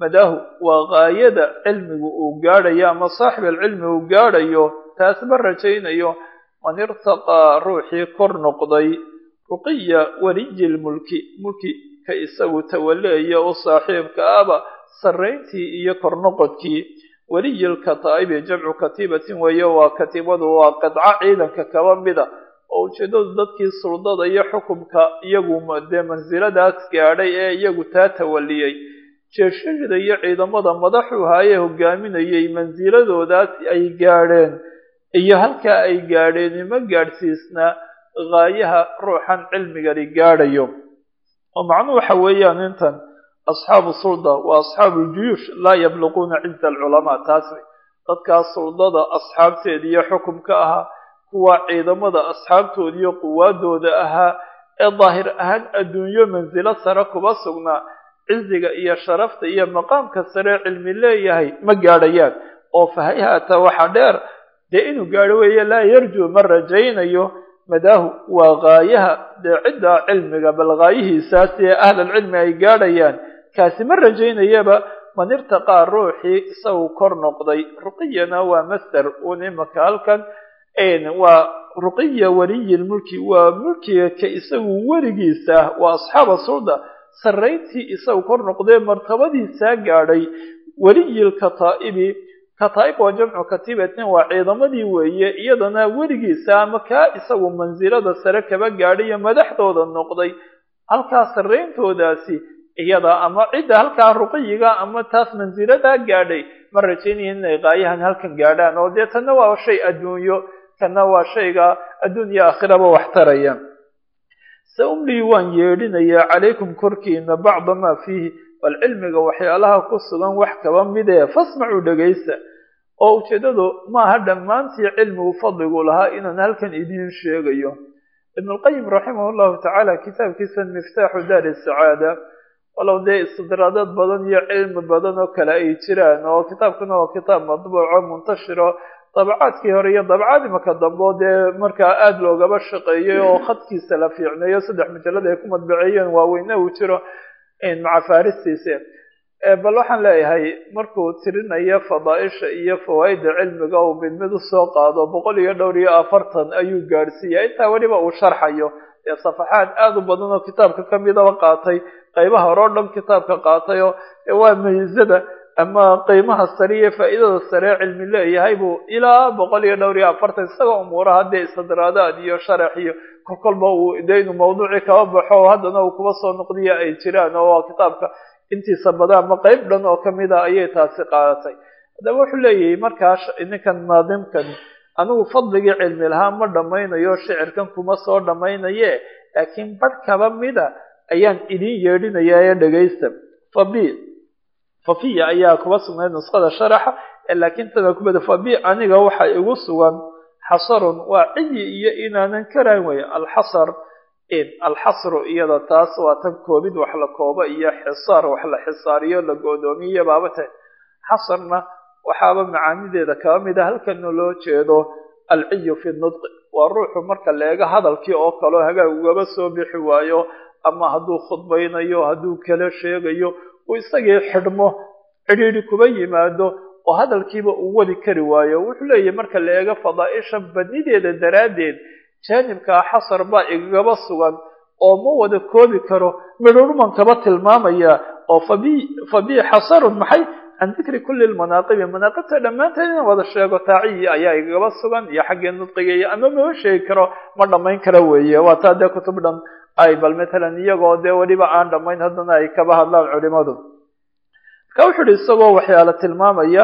madaahu waa gaayada cilmigu uu gaadhayo ama saaxib alcilmi uu gaadhayo taas ma rajaynayo man irtaqaa ruuxii kor noqday ruqiya weliyi lmulki mulki ka isagu tawaleeya u saaxiibka aba sarrayntii iyo kor noqodkii weliyi lkataa'ibi jamcu katiibatin weeye waa katiibadu waa qidco ciidanka kaba mida oo ujeeddadu dadkii suldada iyo xukumka iyagu dee mansiladaas gaadhay ee iyagu taa tawaliyey jeeshashada iyo ciidamada madaxu haayee hogaaminayay mansiladoodaas ay gaadheen iyo halkaa ay gaadheen ima gaadhsiisnaa gaayaha ruuxan cilmigani gaadhayo oo macnuhu waxa weeyaan intan asxaabu sulda waa asxaabu ljuyuush laa yabluquuna ciza alculamaa taas wey dadkaas suldada asxaabteeda iyo xukumka ahaa kuwa ciidamada asxaabtooda iyo quwaadooda ahaa ee daahir ahaan adduunyo mansilo sare kuba sugnaa ciziga iyo sharafta iyo maqaamka sare cilmi leeyahay ma gaadhayaan oo fahayaata waxa dheer dee inuu gaadho weeye laa yarjuu ma rajaynayo madaahu waa gaayaha dee ciddaa cilmiga bal gaayihiisaas ee ahlalcilmi ay gaadhayaan kaasi ma rajaynayaba man irtaqaa ruuxii isagu kor noqday ruqiyana waa master un imaka halkan waa ruqiya weliyi lmulki waa mulkiga ka isagu weligiisa ah waa asxaaba sulda sarrayntii isagu kor noqdee martabadiisaa gaadhay weliyi lkataa'ibi kataa'ib waa jamcu katiibatin waa ciidamadii weeye iyadana weligiisa ama kaa isagu mansilada sare kaba gaadhayo madaxdooda noqday halkaa sarrayntoodaasi iyada ama cidda halkaa ruqiyiga ama taas mansiladaa gaadhay ma rajaynayan inay qaayahan halkan gaadhaan oo dee tanna waa shay adduunyo kana waa shayga adduun iyo aakhiraba wax taraya se umlii waan yeedhinayaa calaykum korkiina bacda maa fiihi bal cilmiga waxyaalaha ku sugan wax kaba midee fasmacuu dhegaysta oo ujeeddadu maaha dhammaantii cilmigu fadligu lahaa inaan halkan idiin sheegayo ibnulqayim raximah llahu tacaala kitaabkiisa miftaaxu daari sacaada walow dee istidraadaad badan iyo cilmi badan oo kale ay jiraan oo kitaabkuna waa kitaab madbuuco muntashiro dabacaadkii hore iyo dabacad imaka dambe oo dee markaa aada loogaba shaqeeyey oo khadkiisa la fiicneeyo saddex majalada ay ku madbaceeyeen waaweyne uu jiro maca faristiisa bal waxaan leeyahay markuu tirinayo fadaaisha iyo fawaaida cilmiga uu mid mid usoo qaado boqol iyo dhowr iyo afartan ayuu gaadhsiiya intaa weliba uu sharxayo dee safaxaad aada u badan oo kitaabka kamidaba qaatay qaybaha hore o dhan kitaabka qaatay oo waa meysada ama qiimaha sare iyo faa'iidada sare cilmi leeyahay buu ilaa boqol iyo dhowr iyo afartan isagoo umuuraha dee istidraadaad iyo sharax iyo kolkolba uu dee inuu mawduucii kaba baxo haddana uu kuba soo noqdiya ay jiraan oo kitaabka intiisa badan ama qeyb dhan oo kamid a ayay taasi qaadatay haddaba wuxuu leeyahay markaas ninkan naadimkan anigu fadligii cilmi lahaa ma dhammaynayo shicirkan kuma soo dhammaynaye laakiin badh kaba mida ayaan idin yeedhinayaa ee dhegaysta fabi fafiya ayaa kuba sugnayd nusqada sharaxa laakiin tana kubada fabi aniga waxa igu sugan xasarun waa ciyi iyo inaanan karayn wey alxasar alxasru iyada taas waa tan koobid wax la koobo iyo xisaar wax la xisaariyo la go'doomiyo baaba tahay xasarna waxaaba macaanideeda kaba mida halkana loo jeedo alciyu fi nudqi waa ruuxu marka leega hadalkii oo kaleo hagaag ugaba soo bixi waayo ama hadduu khudbaynayo hadduu kala sheegayo uu isagii xidhmo cidhiidhi kuba yimaado oo hadalkiiba uu wadi kari waayo wuxuu leeyahay marka la eego fadaaisha badnideeda daraaddeed jaanibkaa xasar baa igagaba sugan oo ma wada koobi karo midhurhman kaba tilmaamaya oo fabi fabi xasarun maxay can dikri kulli lmanaaqibi manaaqibta dhammaanteed inaan wada sheego taaciyi ayaa igagaba sugan iyo xaggee nudqiga iyo ama mama sheegi karo ma dhammayn kara weeye waa taa dee kutub dhan ay bal matalan iyagoo dee weliba aan dhammayn haddana ay kaba hadlaan culimadu marka wuxu uhi isagoo waxyaala tilmaamaya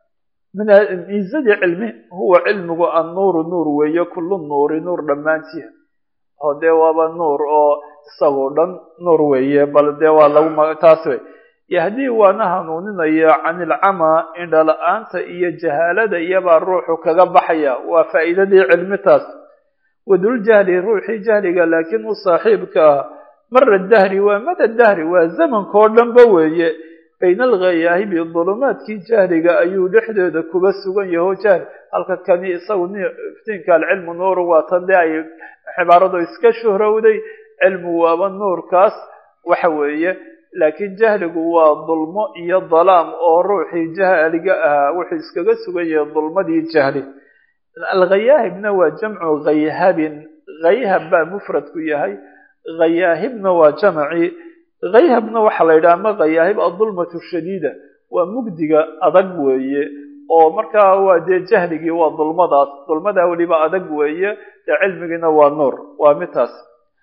miisadii cilmi huwa cilmigu annuuru nuur weeye kullu nuuri nuur dhammaantii oo dee waaba nuur oo isagoo dhan nuur weeye bal dee waa lagu taas wey yahdii waana hanuuninaya can ilcamaa indhala-aanta iyo jahaalada iyabaa ruuxu kaga baxaya waa faa'iidadii cilmi taas waduljahli ruuxii jahliga laakiin u saaxiibka ah mara dahri waa mada dahri waa zamankao dhanba weeye bayna alghayaahibi dulumaadkii jahliga ayuu dhexdeeda kuba sugan yaho jahli halka kani isagu iftiinka alcilmu nuuru waa tan dee ay cibaaradu iska shuhrowday cilmu waaba nuurkaas waxa weeye laakiin jahligu waa dulmo iyo dalaam oo ruuxii jahliga ahaa wuxuu iskaga sugan yahay dulmadii jahli alghayaahibna waa jamcu khayhabin khayhab baa mufradku yahay ghayaahibna waa jamci khayhabna waxaa la yidhaha ama ghayaahib adulmatu shadiida waa mugdiga adag weeye oo markaa waa dee jahligii waa dulmadaas dulmadaa weliba adag weeye dee cilmigiina waa nuur waa midtaas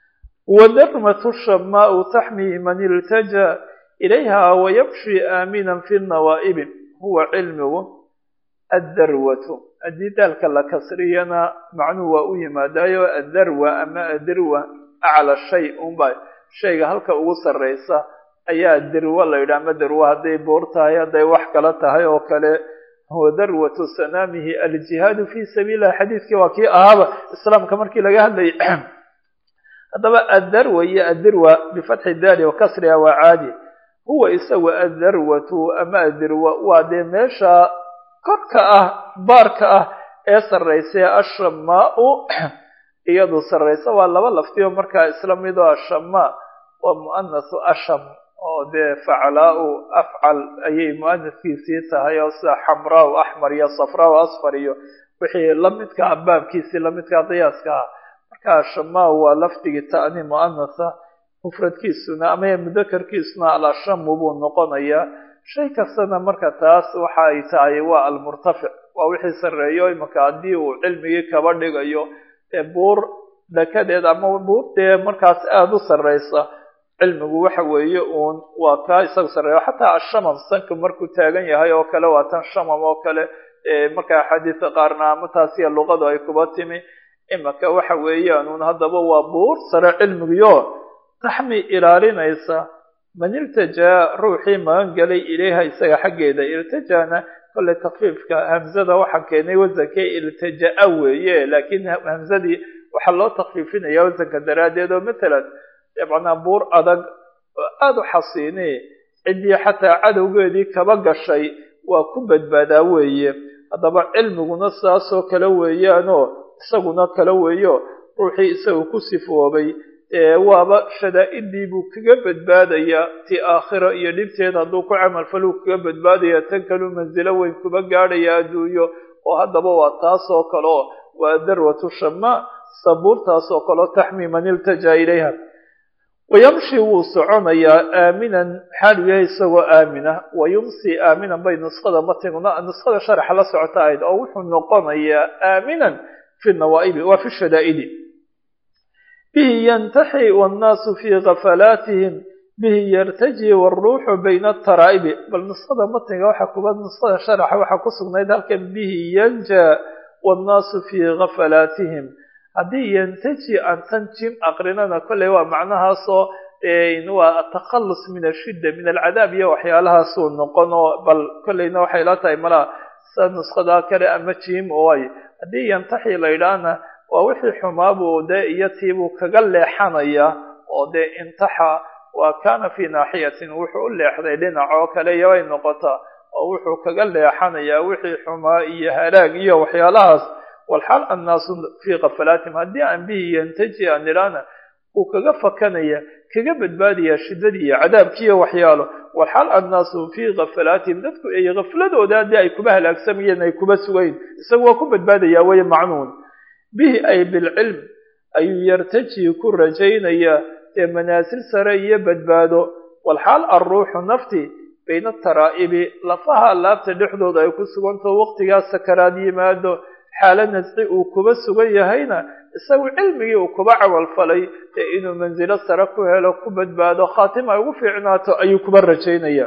wadarmatu shamaau taxmii man iltajaa ilayha wayamshi aaminan fi nawaa'ibi huwa cilmigu addarwatu haddii daalka la kasriyana macnuhu waa u yimaadaayo addarwa ama adirwa acla shay unba shayga halka ugu sarraysa ayaa dirwa la yidhaha ama darwa hadday boor tahay hadday wax kala tahay oo kale huwa darwatu sanaamihi aljihaadu fi sabiililah xadiidkii waa kii ahaaba islaamka markii laga hadlayay haddaba addarwa iyo addirwa bifatxi daali wa kasriha waa caadi huwa isagu addarwatu ama adirwa waa dee meesha korka ah baarka ah ee sarraysa ee ashamaau iyadu sarraysa waa laba laftiyo markaa isla midoo ashamaa waa mu'anasu asham oo dee faclaau afcal ayay mu'anaskiisii tahay oo sida xamraau axmar iyo safraau asfar iyo wixii lamidka ah baabkiisii lamidkaa qiyaaska ah marka ashamaa waa lafdigii ta'ni mu'anasa mufradkiisuna ama mudakarkiisuna alashamu buu noqonayaa shay kastana marka taas waxa ay tahay waa almurtafic waa wixii sarreeyo imanka haddii uu cilmigii kaba dhigayo ee buur dhakadeed ama buur dee markaas aada u sarraysa cilmigu waxa weeye uun waa kaa isaga sarreeyo xataa ashamam sanka markuu taagan yahay oo kale waa tan shamam oo kale marka axaadiisa qaarna ama taasiya luqadu ay kuba timi imanka waxa weeyaan uun haddaba waa buur sare cilmigiyo taxmi ilaalinaysa man iltajaa ruuxii magan galay ilayha isaga xaggeeda iltajaana kolley takfiifka hamzada waxaa keenay wasankee iltajaa weeye laakiin hamzadii waxaa loo takfiifinaya wasanka daraaddeed oo matalan dabcanaa buur adag oo aada u xasiini ciddii xataa cadowgeedii kaba gashay waa ku badbaadaa weeye haddaba cilmiguna saasoo kale weeyaanoo isaguna kale weeyo ruuxii isagu ku sifoobay waaba shadaa-idii buu kaga badbaadayaa ti aakhira iyo dhibteed hadduu ku camalfaluu kaga badbaadaya tan kaluu mansilo weyn kuba gaadhaya adduunyo oo haddaba waa taasoo kaleo waa darwatu shamaa sabuurtaasoo kaleo taxmii man iltajaa ilayha wayamshi wuu soconayaa aaminan xaalu yahay isagoo aamina wayumsi aaminan bay nusqada matiguna nusqada sharaxa la socota ahayd oo wuxuu noqonayaa aaminan fi nawaa'ibi waa fi shadaa'idi bihi yantaxi wannaasu fii gafalaatihim bihi yartaji wاlruuxu bayna ataraa'ibi bal nusqada matniga waxaa kuba nusqada sharaxa waxaa ku sugnayd halkan bihi yanja wاnnaasu fii gafalaatihim haddii yantaji aan tan jim aqrinana kolley waa macnahaasoo waa atakhalus min ashidda min alcadaab iyo waxyaalahaasuu noqon oo bal kolleyna waxay la tahay malaa sa nusqadaa kale ama jim ooay haddii yantaxi la yidhaahna waa wixii xumaabuu dee iyo tiibuu kaga leexanaya oo dee intaxa waa kaana fii naaxiyatin wuxuu u leexday dhinac oo kale iyobay noqotaa oo wuxuu kaga leexanayaa wixii xumaa iyo halaag iyo waxyaalahaas walxaal annaasu fii kafalaatihim haddii aan bihi yantaji aan idhaana uu kaga fakanaya kaga badbaadaya shiddadii iyo cadaabkiiyo waxyaalo walxaal annaasu fii kafalaatihim dadku ay kafladooda haddii ay kuba halaagsamayeen ay kuba sugayn isagu waa ku badbaadaya weye macnuun bihi ay bilcilm ayuu yartaji ku rajaynayaa ee manaasil sare iyo badbaado walxaal alruuxu nafti bayna ataraa'ibi lafaha laabta dhexdooda ay ku sugantaho waqtigaas sakaraad yimaado xaalo nasci uu kuba sugan yahayna isagu cilmigii uu kuba camalfalay ee inuu mansilo sare ku helo ku badbaado khaatima ay ugu fiicnaato ayuu kuba rajaynaya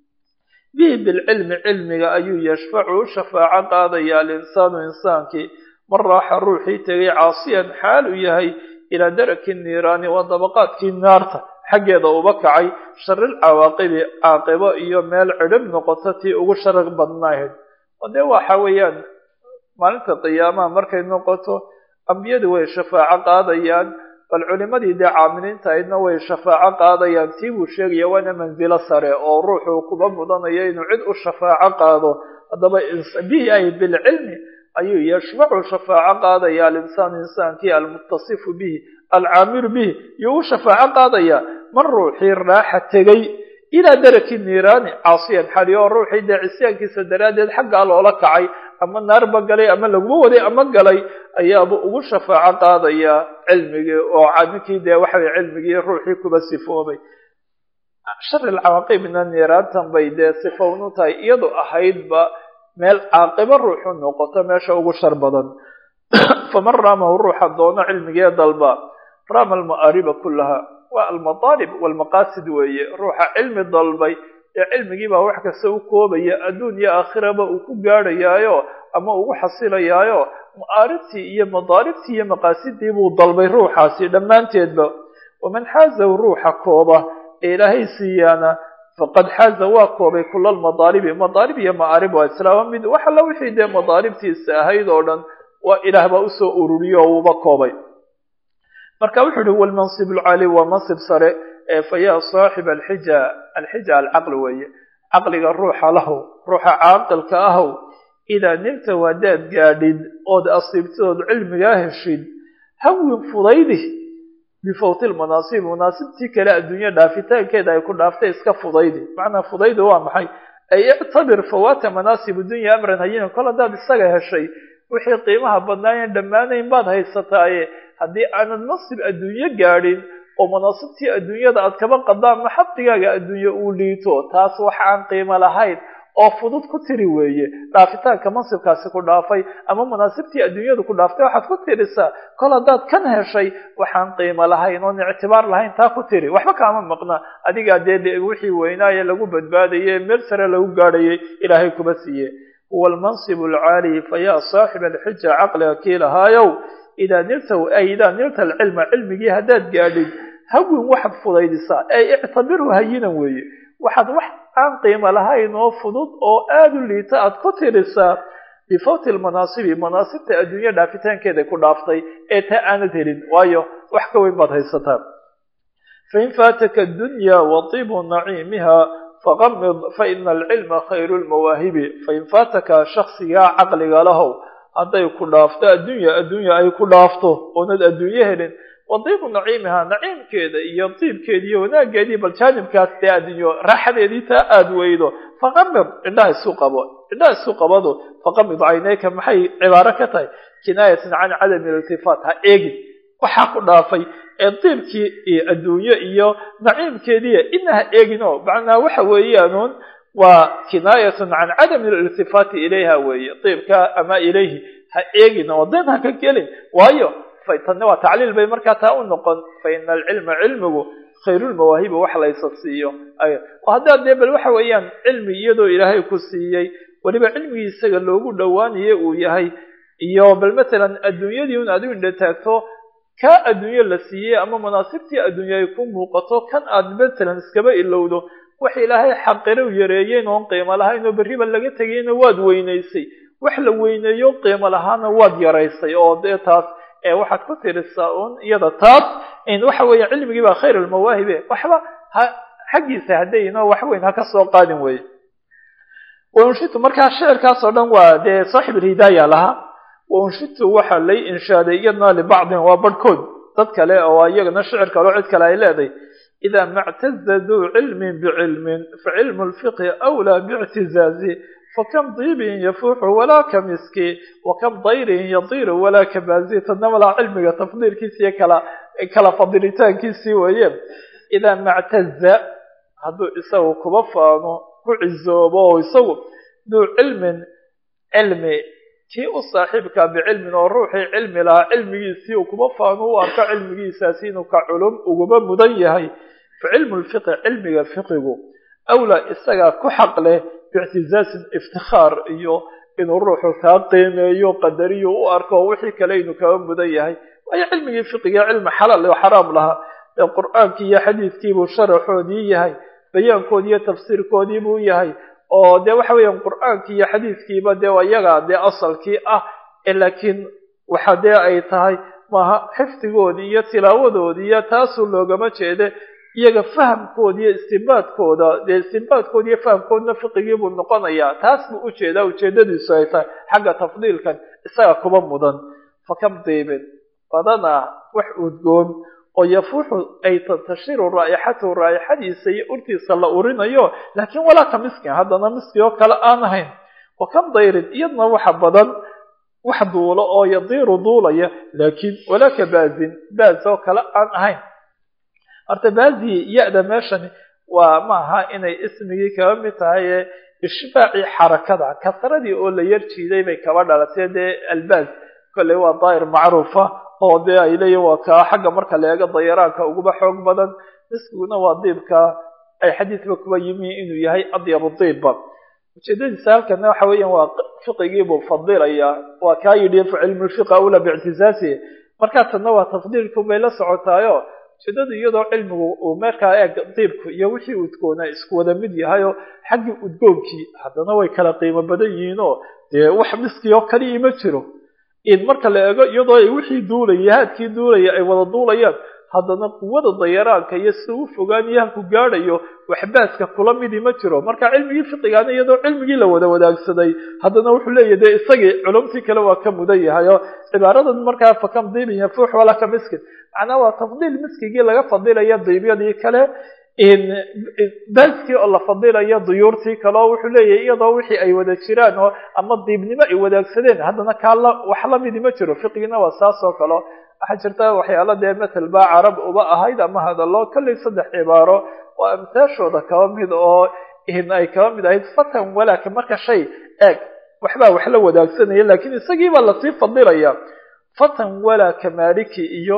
bihi bilcilmi cilmiga ayuu yashfacu u shafaaco qaadaya alinsaanu insaankii man raaxa ruuxii tegay caasiyan xaal uu yahay ilaa daraki niiraani waa dabaqaadkii naarta xaggeeda uba kacay sharil cawaaqibi caaqibo iyo meel cidhib noqoto tii ugu sharar badnaahayd oo dee waxa weeyaan maalinta qiyaamaha markay noqoto ambiyadu way shafaaco qaadayaan bal culimadii dee caamiliinta aydna way shafaaco qaadayaan tii buu sheegaya waana mansilo sare oo ruuxuu kuba mudanayo inuu cid u shafaaco qaado haddaba bihi ay bilcilmi ayuu yashfacu shafaaco qaadaya alinsaan insaankii almuttasifu bihi alcaamiru bihi yuu u shafaaco qaadaya man ruuxii raaxa tegay ilaa daraki niiraani caasiyan xali oo ruuxii dee cisyaankiisa daraaddeed xaggaa loola kacay ama naarba galay ama laguma waday ama galay ayaaba ugu shafaaco qaadaya cilmigii oo ninkii dee waxaway cilmigii ruuxii kuba sifoobay shar alcawaaqibna niiraantan bay dee sifownu tahay iyadu ahaydba meel caaqibo ruuxu noqoto meesha ugu shar badan faman raamahu ruuxa doono cilmigee dalba raama alma'aariba kullaha waa almataalib walmaqaasid weeye ruuxa cilmi dalbay ee cilmigii baa wax kasta u koobaya adduun iyo aakhiraba uu ku gaadhayaayo ama ugu xasilayaayo ma'aaribtii iyo madaalibtii iyo maqaasidii buu dalbay ruuxaasi dhammaanteedba waman xaazahu ruuxa kooba ee ilaahay siiyaana faqad xaaza waa koobay kula almadaalibi madaalib iyo ma'aarib waa islaama mid wax alla wixii dee madaalibtiisa ahayd oo dhan waa ilaah baa usoo ururiyo oo uuba koobay marka wuxuu yihi walmansib alcaali waa mansib sare ee fa yaa saaxiba alxija alxija alcaqli weeye caqliga ruuxa lahow ruuxa caaqilka ahow idaa nilta haddaad gaadhid ood asiibtadood cilmigaa heshid hawin fudaydi bifawti lmanaasib manaasibtii kale adduunya dhaafitaankeeda ay ku dhaaftay iska fudaydi macnaa fudaydi waa maxay ay ictabir fawaata manaasib dunya amran hayinan kol haddaad isaga heshay wixii qiimaha badnaayen dhammaanayn baad haysataaye haddii aanad nasib adduunyo gaadhin oo manaasibtii adduunyada aad kaba qadaan maxabdigaaga adduunye uu liito taas wax aan qiimo lahayn oo fudud ku tiri weeye dhaafitaanka mansibkaasi ku dhaafay ama manaasibtii adduunyadu ku dhaaftay waxaad ku tirisaa kol haddaad kan heshay waxaan qiimo lahayn oon ictibaar lahayn taa ku tiri waxba kaama maqna adigaa dee wixii weynaaye lagu badbaadayey meel sare lagu gaadhayay ilaahay kuma siiye huwa almansib alcaali fayaa saaxiba alxija caqliga kii lahaayow idaa nilta ay idaa nilta alcilma cilmigii haddaad gaadhid hawin waxaad fudaydisaa ay ictabirhu hayinan weeye waxaad wax aan qiimo lahayn oo fudud oo aada u liita aad ku tirisaa bifawti lmanaasibi manaasibta adduunya dhaafitaankeeda ku dhaaftay ee taa aanad helin waayo wax ka weyn baad haysataa fain faataka dunya wa tibu naciimiha faqamid faina alcilma khayru lmawaahibi fain faataka shaksigaa caqliga lahow hadday ku dhaafto addunya addunya ay ku dhaafto oonad adduunyo helin wadiibu naciimiha naciimkeeda iyo diibkeeda iyo wanaageedii bal jaanibkaas dee adduunyo raaxadeedii taa aada weydo faqamid indhaha isu qabo indhaha isu qabado faqamid cayneyka maxay cibaaro ka tahay kinaayatan can cadami iltifaat ha eegin waxaa ku dhaafay ee diibkii iyo adduunyo iyo naciimkeediiya ina ha eegin oo macnaa waxa weeyaanuun waa kinaayatun can cadami ililtifaati ilayha weeye diibka ama ilayhi ha eegin oo den ha ka gelin waayo tanna waa tacliil bay markaa taa u noqon fa ina alcilma cilmigu khayrulmawaahibi wax laysa siiyo oo haddaad dee bal waxa weeyaan cilmi iyadoo ilaahay ku siiyey weliba cilmigii isaga loogu dhowaanaye uu yahay iyo bal matalan adduunyadii un aad u indha taagto kaa adduunyo la siiyey ama manaasibtii adduunye ay ku muuqato kan aad matalan iskaba ilowdo wax ilaahay xaqiro yareeyeen oon qiimo lahayn oo berriba laga tegayna waad weynaysay wax la weyneeyo qiimo lahaana waad yaraysay oo dee taas ee waxaad ku tirisaa un iyada taas waxa weeye cilmigii baa khayr almawaahibe waxba ha xaggiisa haddayno wax weyn ha ka soo qaadin weye wanshitu markaa shicirkaas oo dhan waa dee saaxib alhidaaya lahaa wanshitu waxaa lay inshaaday iyadna libacdin waa barhkood dad kale oo iyagana shicir kaleo cid kale ay leedahay ida mactaza duu cilmin bicilmin facilmu lfiqhi awlaa biictizaazi fakam diibin yafuuxu walaa ka miski wakam dayrin yadiiru walaa ka baazi tadna malaa cilmiga tafdiilkiisi iyo kala kala fadilitaankiisii weeye idaa mactaza hadduu isagu kuba faano ku cizoobo oo isagu duu cilmin cilmi kii u saaxiibkaa bicilmin oo ruuxii cilmi lahaa cilmigiisii uu kuba faano u arko cilmigiisaasi inuu ka culum uguba mudan yahay fa cilmu lfiqhi cilmiga fiqigu awlaa isagaa ku xaq leh biictizaasin iftikhaar iyo inuu ruuxu kaa qiimeeyo qadariyo u arko wixii kale inuu kaga mudan yahay waayo cilmigii fiqiga cilmi xalaal oo xaraam lahaa ee qur-aankii iyo xadiidkiibuu sharaxoodii yahay bayaankoodii iyo tafsiirkoodii buu yahay oo dee waxa weeyaan qur-aankii iyo xadiidkiiba dee iyaga dee asalkii ah laakiin waxa dee ay tahay maaha xifdigoodii iyo tilaawadoodii iyo taasuu loogama jeede iyaga fahamkooda iyo istinbaadkooda dee istinbaadkooda iyo fahamkoodna fiqigii buu noqonayaa taas buu ujeedaa ujeedadiisu ay tahay xagga tafdiilkan isaga kuba mudan fakam diibin badanaa wax udgoon oo yafuuxu ay tantashiru raa'ixatahu raa'ixadiisa iyo urtiisa la urinayo laakiin walaa ka miskin haddana miski oo kale aan ahayn wa kan dayrin iyadna waxa badan wax duulo oo yadiiru duulaya laakiin walaa ka baazin baaz oo kale aan ahayn horta baazi ya-da meeshani waa maaha inay ismigii kaba mid tahay ee ishbaacii xarakada kasradii oo la yar jiiday bay kaba dhalatay dee albaaz kolley waa daa'ir macruufa oo dee ay leeyihin waa kaa xagga marka la eego dayaraanka uguba xoog badan miskiguna waa diibka ay xadiidba kuba yimi inuu yahay adyabu diibba ujeedadiisa halkana waxa weeyaan waa fiqigiibuu fadilayaa waa kaa yidhi cilmu lfiqa ula biictizaasi markaa tanna waa tafdiilku bay la socotaayo ujeedadu iyadoo cilmigu uu meerkaa eeg diibku iyo wixii udgoona isku wada mid yahayoo xaggii udgoonkii haddana way kala qiimo badan yihiinoo dee wax miskii oo kaliya ma jiro in marka la eego iyadoo ay wixii duulaya haadkii duulaya ay wada duulayaan haddana quwada dayaraanka iyo sida u fogaaniyo halku gaadhayo waxbaaska kula midii ma jiro marka cilmigii fiqigaana iyadoo cilmigii la wada wadaagsaday haddana wuxuu leeyahy dee isagii culumtii kale waa ka mudan yahay oo cibaaradan markaa fakam diibin yafuux walaa ka miskin macnaa waa tafdiil miskigii laga fadilaya diibyadii kale baaskii oo la fadilayo duyuurtii kale oo wuxuu leeyahay iyadoo wixii ay wada jiraan oo ama diibnimo ay wadaagsadeen haddana kaala wax lamidi ma jiro fiqigiina waa saas oo kale waxaa jirta waxyaala dee matal baa carab uba ahayd ama hadallo kollay saddex cibaaro oo amtaashooda kaba mid oo ay kaba mid ahayd fatan walaaka marka shay eeg waxbaa wax la wadaagsanaya laakiin isagiibaa lasii fadilaya fatan walaa ka maaliki iyo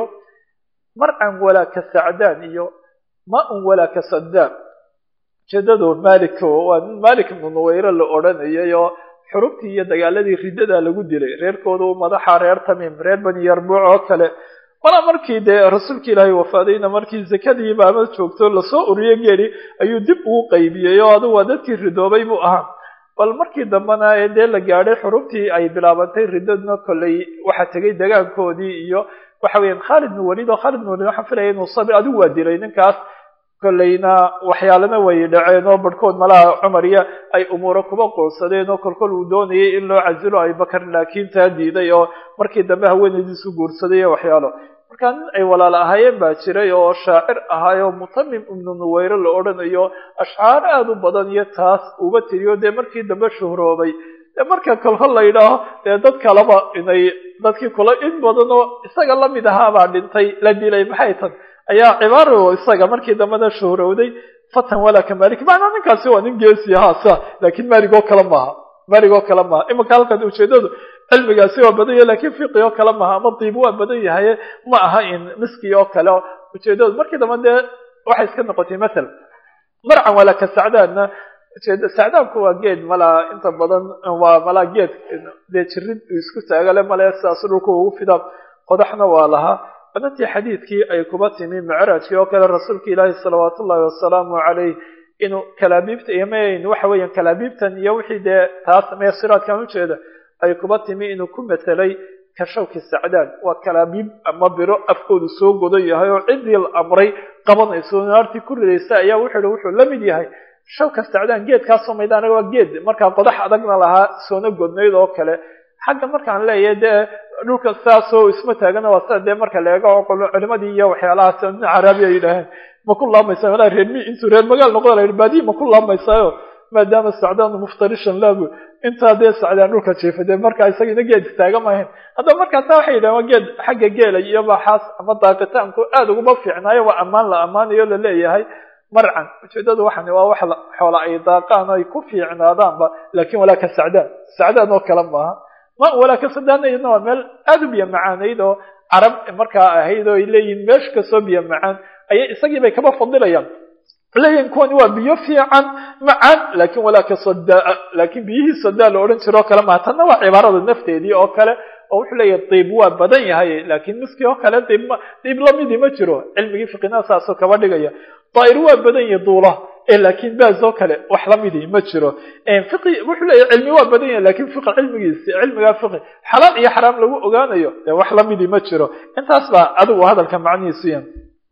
marcan walaa ka sacdaan iyo ma-un walaa ka sadaan ujeedadu malik waa nin malik ibnu nuweyre la odhanayay oo xurubtii iyo dagaaladii riddadaa lagu dilay reerkooda u madaxa reer tamiim reer bani yarbuuc oo kale mana markii dee rasuulka ilaahay wafaadayna markii zakadii baama joogto lasoo uriyo geeli ayuu dib ugu qaybiyey oo adigu waa dadkii ridoobay buu ahaa bal markii dambena ee dee la gaadhay xurubtii ay bilaabantay riddadna kolley waxaa tegay dagaankoodii iyo waxa weeyaan khaalid bin waliid oo khaalid bin waliid waxaan filaya inuu sabir adigu waa dilay ninkaas kolleyna waxyaalana way dhaceen oo barhkood malaha cumar iyo ay umuuro kuba qoonsadeen oo kolkol uu doonayay in loo casilo abubakar laakiin taa diiday oo markii dambe haweenaydiisu guursaday iyo waxyaalo markaa nin ay walaal ahaayeen baa jiray oo shaacir ahaayoo mutamim ibnu nuweyre la odhanayo ashcaar aada u badan iyo taas uba tiriyo dee markii dambe shuhroobay dee marka kolkol la yidhaaho dee dad kaleba inay dadkii kula in badan oo isaga lamid ahaabaa dhintay la dilay maxay tan ayaa cibaaro isaga markii dambena shuhrowday fatan walaa ka malik macnaa ninkaasi waa nin geesi ahaa sa laakiin maalig oo kale maaha maalig oo kale maaha imanka halkan ujeedadu cilmigaasi waa badan yahay lakin fiqi oo kale maaha ama diib waa badan yahay ma aha in miski oo kale ujeedadu markii dambe dee waxay iska noqotay mathal marcan walaa ka sacdaanna ujeeda sacdaanku waa geed malaa inta badan waa malaa geed dee jirid isku taagale male sidaas dhulka ugu fidaan qodaxna waa lahaa badantii xadiidkii ay kuba timi micraajkii oo kale rasuulka ilaahi salawaat ullahi wasalaamu caleyh inuu kalaabiibta imayn waxa weeyaan kalaabiibtan iyo wixii dee taas meesiraadkan ujeeda ay kuba timi inuu ku matelay ka shawki sacdaan waa kalaabiib ama biro afkoodu soo godan yahay oo ciddii la amray qabanayso naartii ku ridaysa ayaa wuxuu hi wuxuu la mid yahay shawka sacdaan geedkaasoo maydaan waa geed markaa qodax adagna lahaa soona godnayd oo kale xagga markaan leeyahay dee dhulka saasoo isma taagana waa sida dee marka la eego culimadii iyo waxyaalahaas nin caraabi ay yidhaaheen ma ku laamaysaa walaa reer mi intuu reer magaal noqda la yidhi baadiyi ma ku laamaysayo maadaama sacdaanu muftarishan laabu intaa dee sacdaan dhulka jiifa dee markaa isagina geed istaaga maahayn haddaba markaasa waxay yidhahen waa geed xagga geela iyo baxaas ama daaqitaanku aada uguma fiicnaayo waa ammaan la ammaanayo la leeyahay marcan ujeedadu waxan waa wax xoola ay daaqaan ay ku fiicnaadaanba lakin walaa ka sacdaan sacdaan oo kale maaha ma walaa ka sadaana iyadna waa meel aada u biyo macaanayd oo carab markaa ahayd oo ay leeyihin meesha kasoo biyo macaan ayay isagii bay kaba fadilayaan leeyihin kuwani waa biyo fiican macaan lakin walaa ka sadaa lakin biyihii sadaa la odhan jiro oo kale maha tanna waa cibaarada nafteedii oo kale oo wuxuu leeyahay diib waa badan yahay lakin miskii oo kale diib diib lamidii ma jiro cilmigii fiqina saasoo kaba dhigaya daa'ir waa badan yahay duula lakin baas oo kale wax lamidii ma jiro fiqi wuxuu leeyahay cilmi waa badan yahay lakin fiqi cilmigiisi cilmigaa fiqi xalaal iyo xaraam lagu ogaanayo dee wax lamidii ma jiro intaas baa adigu hadalka macnihiisu yan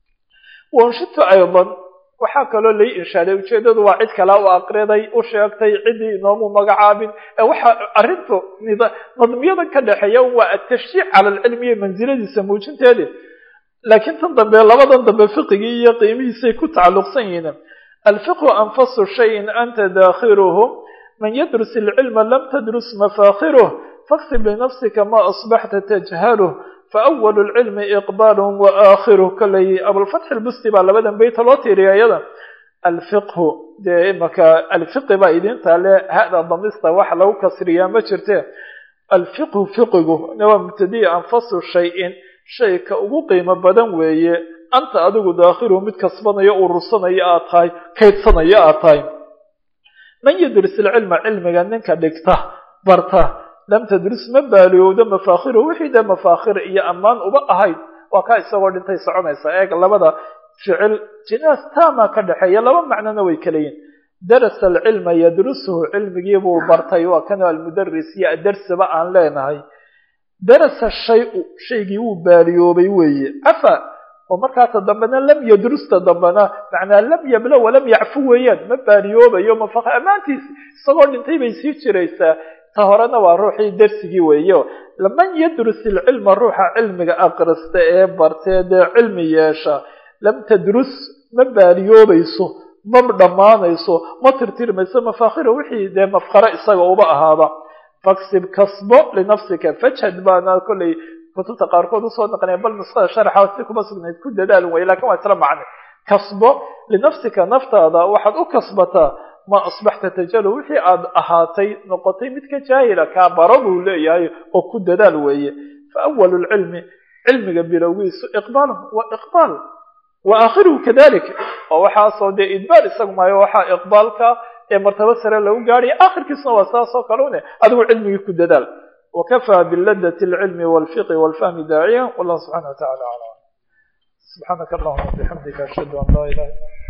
wanshito aydan waxaa kaloo lai inshaaday ujeedadu waa cid kale u aqriday u sheegtay ciddii inoomu magacaabin waxa arrintu nadmiyada ka dhexeeya waa atashjiic cala alcilmi iyo mansiladiisa muujinteedi laakiin tan dambe labadan dambe fiqigii iyo qiimihiisay ku tacalluqsan yihiin alfiqhu anfasu shayin anta daakhiruhu man yadrus ilcilma lam tadrus mafaakiruh faksib linafsika ma asbaxta tajhaluh faأwl اlcilmi iqbal waakhiruh kaley abulfatx lbusti baa labadan beyta loo tiiriya iyada alfiqhu dee imaka alfiqi baa idinta le hada damista wax lagu kasriyaa ma jirte alfiqhu fiqigu waa mubtadiya anfasu shayin shayka ugu qiimo badan weeye anta adigu daakhiruhu mid kasbanayo urursanayo aad tahay kaydsanayo aad tahay man yadris ilcilma cilmiga ninka dhigta barta lam tadris ma baaliyowdo mafaakiru wixii dee mafaakhir iyo ammaan uba ahayd waa kaa isagoo dhintay soconaysa eeg labada ficil jinaas taama ka dhexeeya laba macnona way kala yihin darasa alcilma yadrusuhu cilmigii buu bartay waa kan almudaris iyo adarsiba aan leenahay darasa shayu shaygii wuu baaliyoobay weeye afa oo markaata dambena lam yadrusta dambena macnaa lam yabla walam yacfu weeyaan ma baaliyoobayo mafaq ammaantiisi isagoo dhintay bay sii jiraysaa ta horena waa ruuxii darsigii weeyo laman yadrus ilcilma ruuxa cilmiga aqrista ee bartee dee cilmi yeesha lam tadrus ma baaliyoobayso ma dhammaanayso ma tirtirmayso mafaakhira wixii dee mafkaro isaga uba ahaaba faksib kasbo linafsika fajhad baana kollay kutubta qaarkood usoo naqnaya bal nusqada sharxa si kuma sugnayd ku dadaal way lakin waa isla macne kasbo linafsika naftaada waxaad u kasbataa ma asbaxta tajalu wixii aad ahaatay noqotay mid ka jaahila kaa baro buu leeyahay oo ku dadaal weeye fa awalu lcilmi cilmiga bilowgiisu iqbaalun waa iqbaal wa aakhiruhu kadalik oo waxaasoo dee idbaal isagu maayo waxaa iqbaalka ee martaba sare lagu gaadhaya aakhirkiisuna waa saas oo kale une adigu cilmigii ku dadaal wakafaa biladati alcilmi walfiqi walfahmi daaciya wallahu subxana wa tacala aclam subxaanaka allahuma bixamdika ashhadu an laa ilaha illa